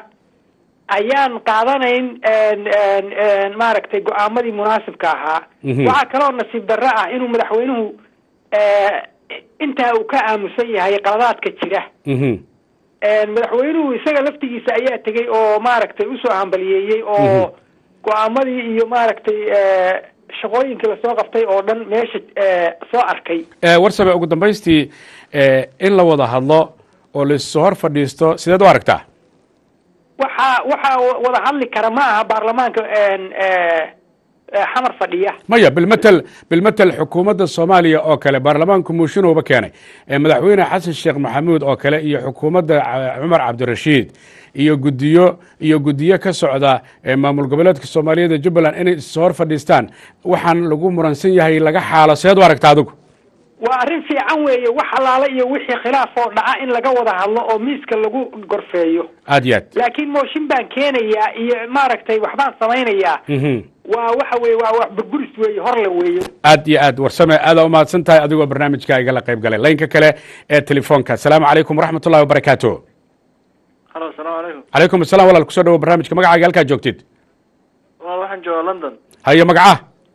ayaan qaadanayn en, en, en, maaragtay go-aamadii munaasibka ahaa Mhm. waxaa kaloo nasiib darro ah inuu madaxweynuhu eh, intaa uu ka aamusan yahay qaladaadka jira mhm En, madaxweynuhu isaga laftigiisa ayaa tegey oo maaragtay usoo hambaliyeeyey oo Mhm. go-aamadii iyo maaragtay eh, shaqooyinkii lasoo qabtay oo dhan meesha eh, soo arkay Eh, warsabe ugu dambaystii eh, in la wada hadlo oo laissoo hor fadhiisto sideed u aragtaa waxaa waxaa wada hadli kara ma aha baarlamaanka en, eh, eh, xamar fadhiya maya bilmatel bilmatel xukuumadda soomaaliya oo kale baarlamaanku muushinuuba keenay Eh, madaxweyne xasan sheekh maxamuud oo kale iyo xukuumadda ca- cumar cabdirashiid iyo gudiyo iyo gudiyo ka socda eh, maamul goboleedka soomaaliyeed ee jubbaland inay issoo hor fadhiistaan waxaan lagu muransan yahay laga xaalo seed u aragta adigu waa arrin fiican weeye wax allaale iyo wixii khilaaf oo dhaca in laga wada hadlo oo miiska lagu gorfeeyo aad iyo aad laakiin mooshin baan keenayaa iyo maaragtay waxbaan samaynayaa Mhm. waa waxa weeye waa wax burburis weeye horle weeye aad iyo aad warsame aadaa umahadsan tahay adigoo barnaamijka igala qayb galay laynka kale ee telefoonka asalaamu calaykum waraxmat ullahi wabarakaatu halo asalaamu calaykum calaykum assalam walaal kusoo dhawo barnaamijka magacaaga halkaa joogtid walaal waxaan joogaa london haye magaca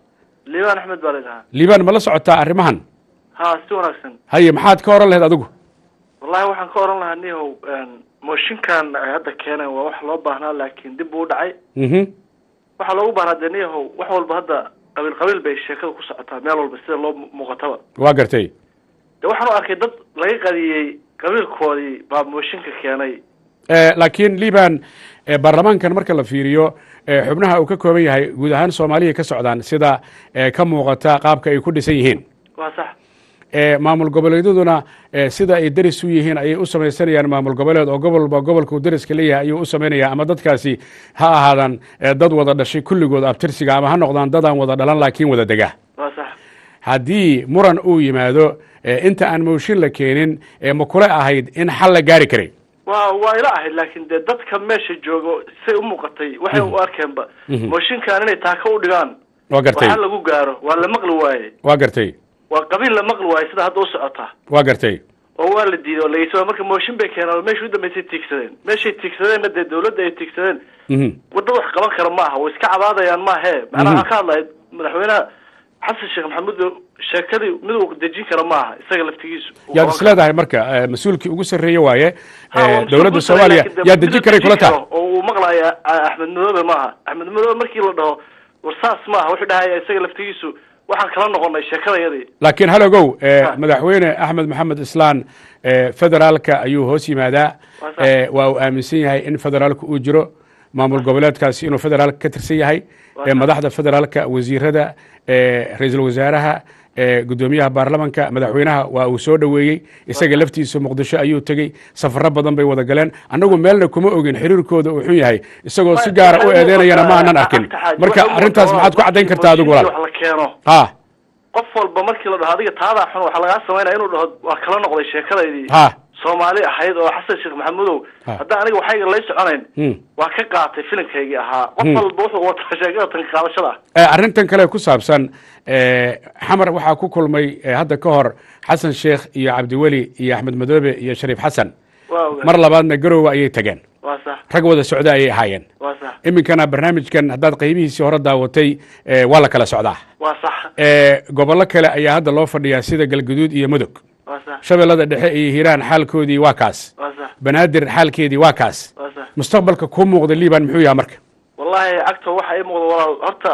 liibaan axmed baa laydhahaa liibaan ma la socotaa arrimahan ha si wanaagsan haye maxaad ka oran lahayd adigu wallahi waxaan ka oran lahaa nihow mooshinkan ay hadda keeneen waa wax loo baahnaa laakiin dib buu u dhacay mhm waxaa loogu baahnaa dee niyahow wax walba hadda qabiil qabiil bay sheekada ku socotaa meel walba sida loo mu- muuqataba waa gartay de waxaan u arkay dad laga qadiyey qabiilkoodii baa mooshinka keenay Eh, laakiin liban eh, baarlamaankan marka la fiiriyo eh, xubnaha uu ka kooban yahay guud ahaan soomaaliya ka socdaan sida eh, ka muuqata qaabka ay ku dhisan yihiin waa sax Eh, maamul goboleedyaduna eh, sida ay deris u yihiin ayay u samaysanayaan maamul goboleed oo gobolba gobolkuu deriska leeyahay ayuu u samaynaya ama dadkaasi ha ahaadaan eh, dad wada dhashay kulligood abtirsiga ama ha noqdaan dadaan wada dhalan laakiin wada dega waa sax haddii muran uu yimaado eh, inta aan mooshin la keenin eh, ma kule ahayd in xal la gaari karay waa waa ila ahayd laakiin dee dadka meesha joogo say u muuqatay waxay u arkeenba Mhm. mooshinkan inay taaka u dhigaan waa gartay waxaa lagu gaaro waa la maqli waaye waa gartay waa qabiil la maqli waaye sida hadda u socota waa gartay oo waa la diiday oo la yidhi marka mooshin bay keeneen oo meesha u dambeysay tiigsadeen meeshay tiigsadeenna dee dawladda ay tiigsadeen Mhm. wadda wax qaban kara maaha way iska cabaadayaan maahe macnaha waxaan ka hadlaya madaxweynaha xasan sheekh maxamuud sheekadii mid uu dejin kara maaha isaga laftigiisu uu yaad qaban is leedahay marka eh, mas-uulkii ugu sarreeye waaye Ha, waa eh, mas-uul dowladda ku sameyn, soomaaliya laakiin dee yaa mid dejin la karay kula karo taha oo uu maqlaya ah, axmed madoobe maaha axmed madoobe markii la dhaho war saas maaha wuxuu dhahaya isaga laftigiisu waxaan kala noqonay sheekadayadii laakiin hal ogow eh, madaxweyne axmed maxamed islaan eh, federaalka ayuu hoos yimaadaa Waa sax. eh, waa uu aaminsan yahay in federaalka uu jiro maamul goboleedkaasi inuu federaalka ka tirsan yahay Waa eh, sax. madaxda federaalka wasiirada eh, ra-iisul wasaaraha eh, gudoomiyaha baarlamanka madaxweynaha waa uu soo dhoweeyey isaga laftiisa muqdisho ayuu tegey safaro badan bay wada galeen annagu meelna kuma ogin xiriirkooda uu xun yahay isagoo si gaara u eedeynayana ma aanan arkin marka arrintaas maxaad ku caddayn kartaa adigu wax walaal la keeno ha qof walba markii la dhaho adiga taadaa xun waxaa lagaa samaynaya inuu dhaho waa kala noqday sheekadaydii ha soomaali ahayd oo xasan sheekh maxamudow Ha. haddaan aniga waxayga lay soconayn Hmm. waa ka qaatay filimkaygii ahaa qof Hmm. walba wuxuu wataa sheekada tan qaadashada Eh, arrintan kale ku saabsan eh, xamar waxaa ku kulmay eh, hadda ka hor xasan sheekh iyo cabdiweli iyo axmed madoobe iyo shariif xasan waa ogahay. mar labaadna garowe ayay tageen waa sax rag wada socda ayay ahaayeen waa sax iminkana barnaamijkan haddaad qaybihiisii hore daawatay eh, waa la kala socdaa waa sax Eh, gobollo kale ayaa hadda loo fadhiyaa sida galguduud iyo mudug waa sax shabeellada dhexe iyo hiiraan xaalkoodii waa kaas waa sax banaadir xaalkeedii waa kaas waa sax mustaqbalka kuu muuqda liban muxuu yahay marka wallahi cagta waxa ii muuqda walaal horta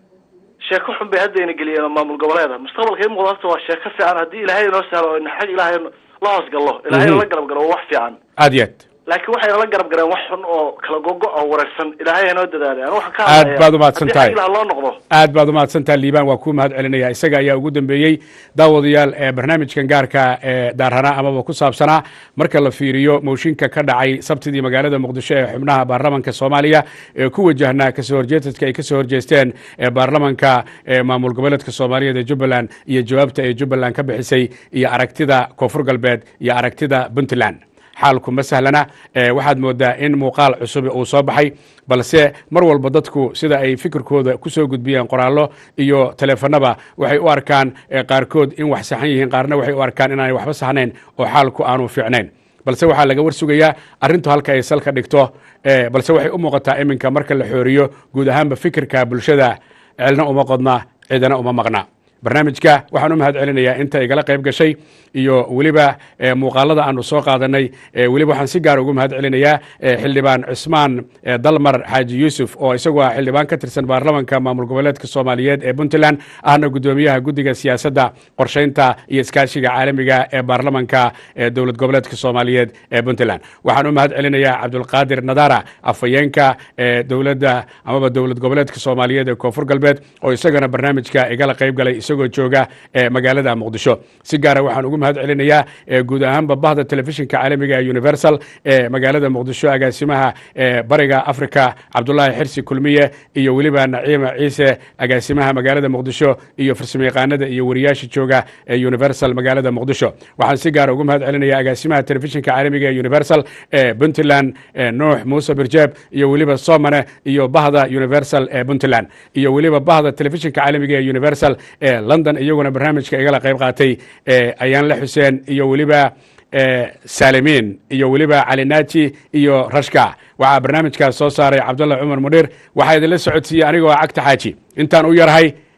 sheeko xun bay hadda ina geliyeen maamul goboleeda mustaqbalka ii muuqda horta waa sheeko fiican haddii ilaahay inoo sahlo oo xag ilaahay la hoos gallo ilaahay Mhm. la garab galo waa wax fiican aad iyo aad laakiin waxayna la garab galeen wax xun oo kala gogo oo wareersan ilaahay inoo dadaalay anigu waxaan ka Aad hadlayaa baad u mahadsan haddii tahay. xag ilaah loo noqdo aad baad umahadsantaha liibaan waa kuu mahad celinaya isaga ayaa ugu dambeeyey daawadayaal ee barnaamijkan gaarka ee daarhana amaba ku saabsanaa marka la fiiriyo mooshinka ka dhacay sabtidii magaalada muqdisho ee xubnaha baarlamanka soomaaliya ee ku wajahnaa kasoo horjeedadka ay kasoo horjeesteen ee baarlamanka ee maamul goboleedka soomaaliyeed ee jubbaland iyo jawaabta ay jubbaland ka bixisay iyo aragtida koonfur galbeed iyo aragtida puntland xaalku ma sahlana eh, waxaad moodaa in muuqaal cusub uu soo baxay balse mar walba dadku sida ay fikirkooda ku soo gudbiyeen qoraallo iyo taleefanaba waxay u arkaan eh, qaarkood in wax saxan yihiin qaarna waxay u arkaan inaanay waxba saxnayn oo xaalku aanu fiicnayn balse waxaa laga warsugayaa arrintu halka ay salka dhigto eh, balse waxay u muuqataa iminka marka la xooriyo guud ahaanba fikirka bulshada celna uma qodna cidana uma maqna barnaamijka waxaan u mahad celinayaa inta igala qayb gashay iyo weliba eh, muuqaalada aanu soo qaadanay eh, weliba waxaan si gaar ugu mahad celinayaa eh, xildhibaan cusmaan eh, dalmar xaaji yuusuf oo isagu ah xildhibaan ka tirsan baarlamanka maamul goboleedka soomaaliyeed ee puntland ahna gudoomiyaha guddiga siyaasadda qorsheynta iyo iskaashiga caalamiga ee baarlamanka ee dowlad goboleedka soomaaliyeed ee puntland waxaan u mahad celinayaa cabdulqaadir nadara afhayeenka ee dowladda amaba dowlad goboleedka soomaaliyeed ee koonfur galbeed oo isagana barnaamijka igala qayb galay isagoo jooga ee magaalada muqdisho si gaara waxaan ugu mahad celinayaa ee guud ahaanba bahda telefishinka caalamiga ee universal ee magaalada muqdisho agaasimaha ee bariga africa cabdulaahi xirsi kulmiye iyo weliba naciima ciise agaasimaha magaalada muqdisho iyo farsamayaqaanada iyo wariyaasha jooga ee universal magaalada muqdisho waxaan si gaara ugu mahad celinayaa agaasimaha telefishinka caalamiga ee universal ee puntland ee nuux muuse birjeeb iyo weliba somane iyo bahda universal ee puntland iyo weliba bahda telefishinka caalamiga ee universal ee london iyaguna barnaamijka igala qayb qaatay ee ayaan la xuseen iyo weliba ee saalimiin iyo weliba cali naaji iyo rashka waxaa barnaamijkaas soo saaray cabdalla cumar mudhiir waxaa idinla socodsiiyey anigoo cagta xaaji intaan u yarahay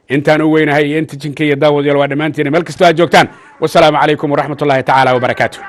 intaan u weynahay iyo inta jinka iyo daawadayaal waa dhammaantiina meel kastoo aad joogtaan wasalaamu calaykum waraxmat ullahi tacaala wabarakaatu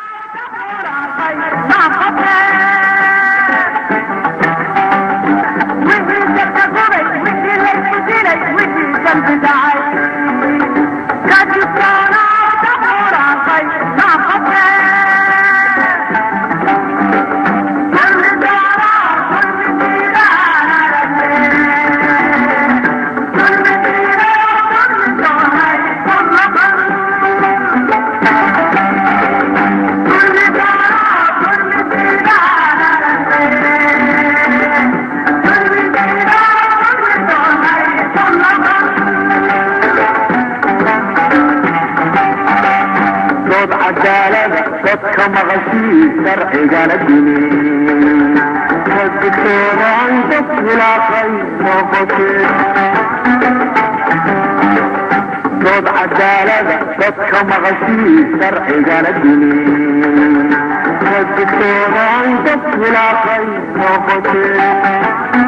dood cadaalada dadka maqashii sharcigana dimi dadkoodan dad khilaafay noqotee dood cadaalada dadka maqashii sharcigana dimi dadkoodan dad khilaafay noqotee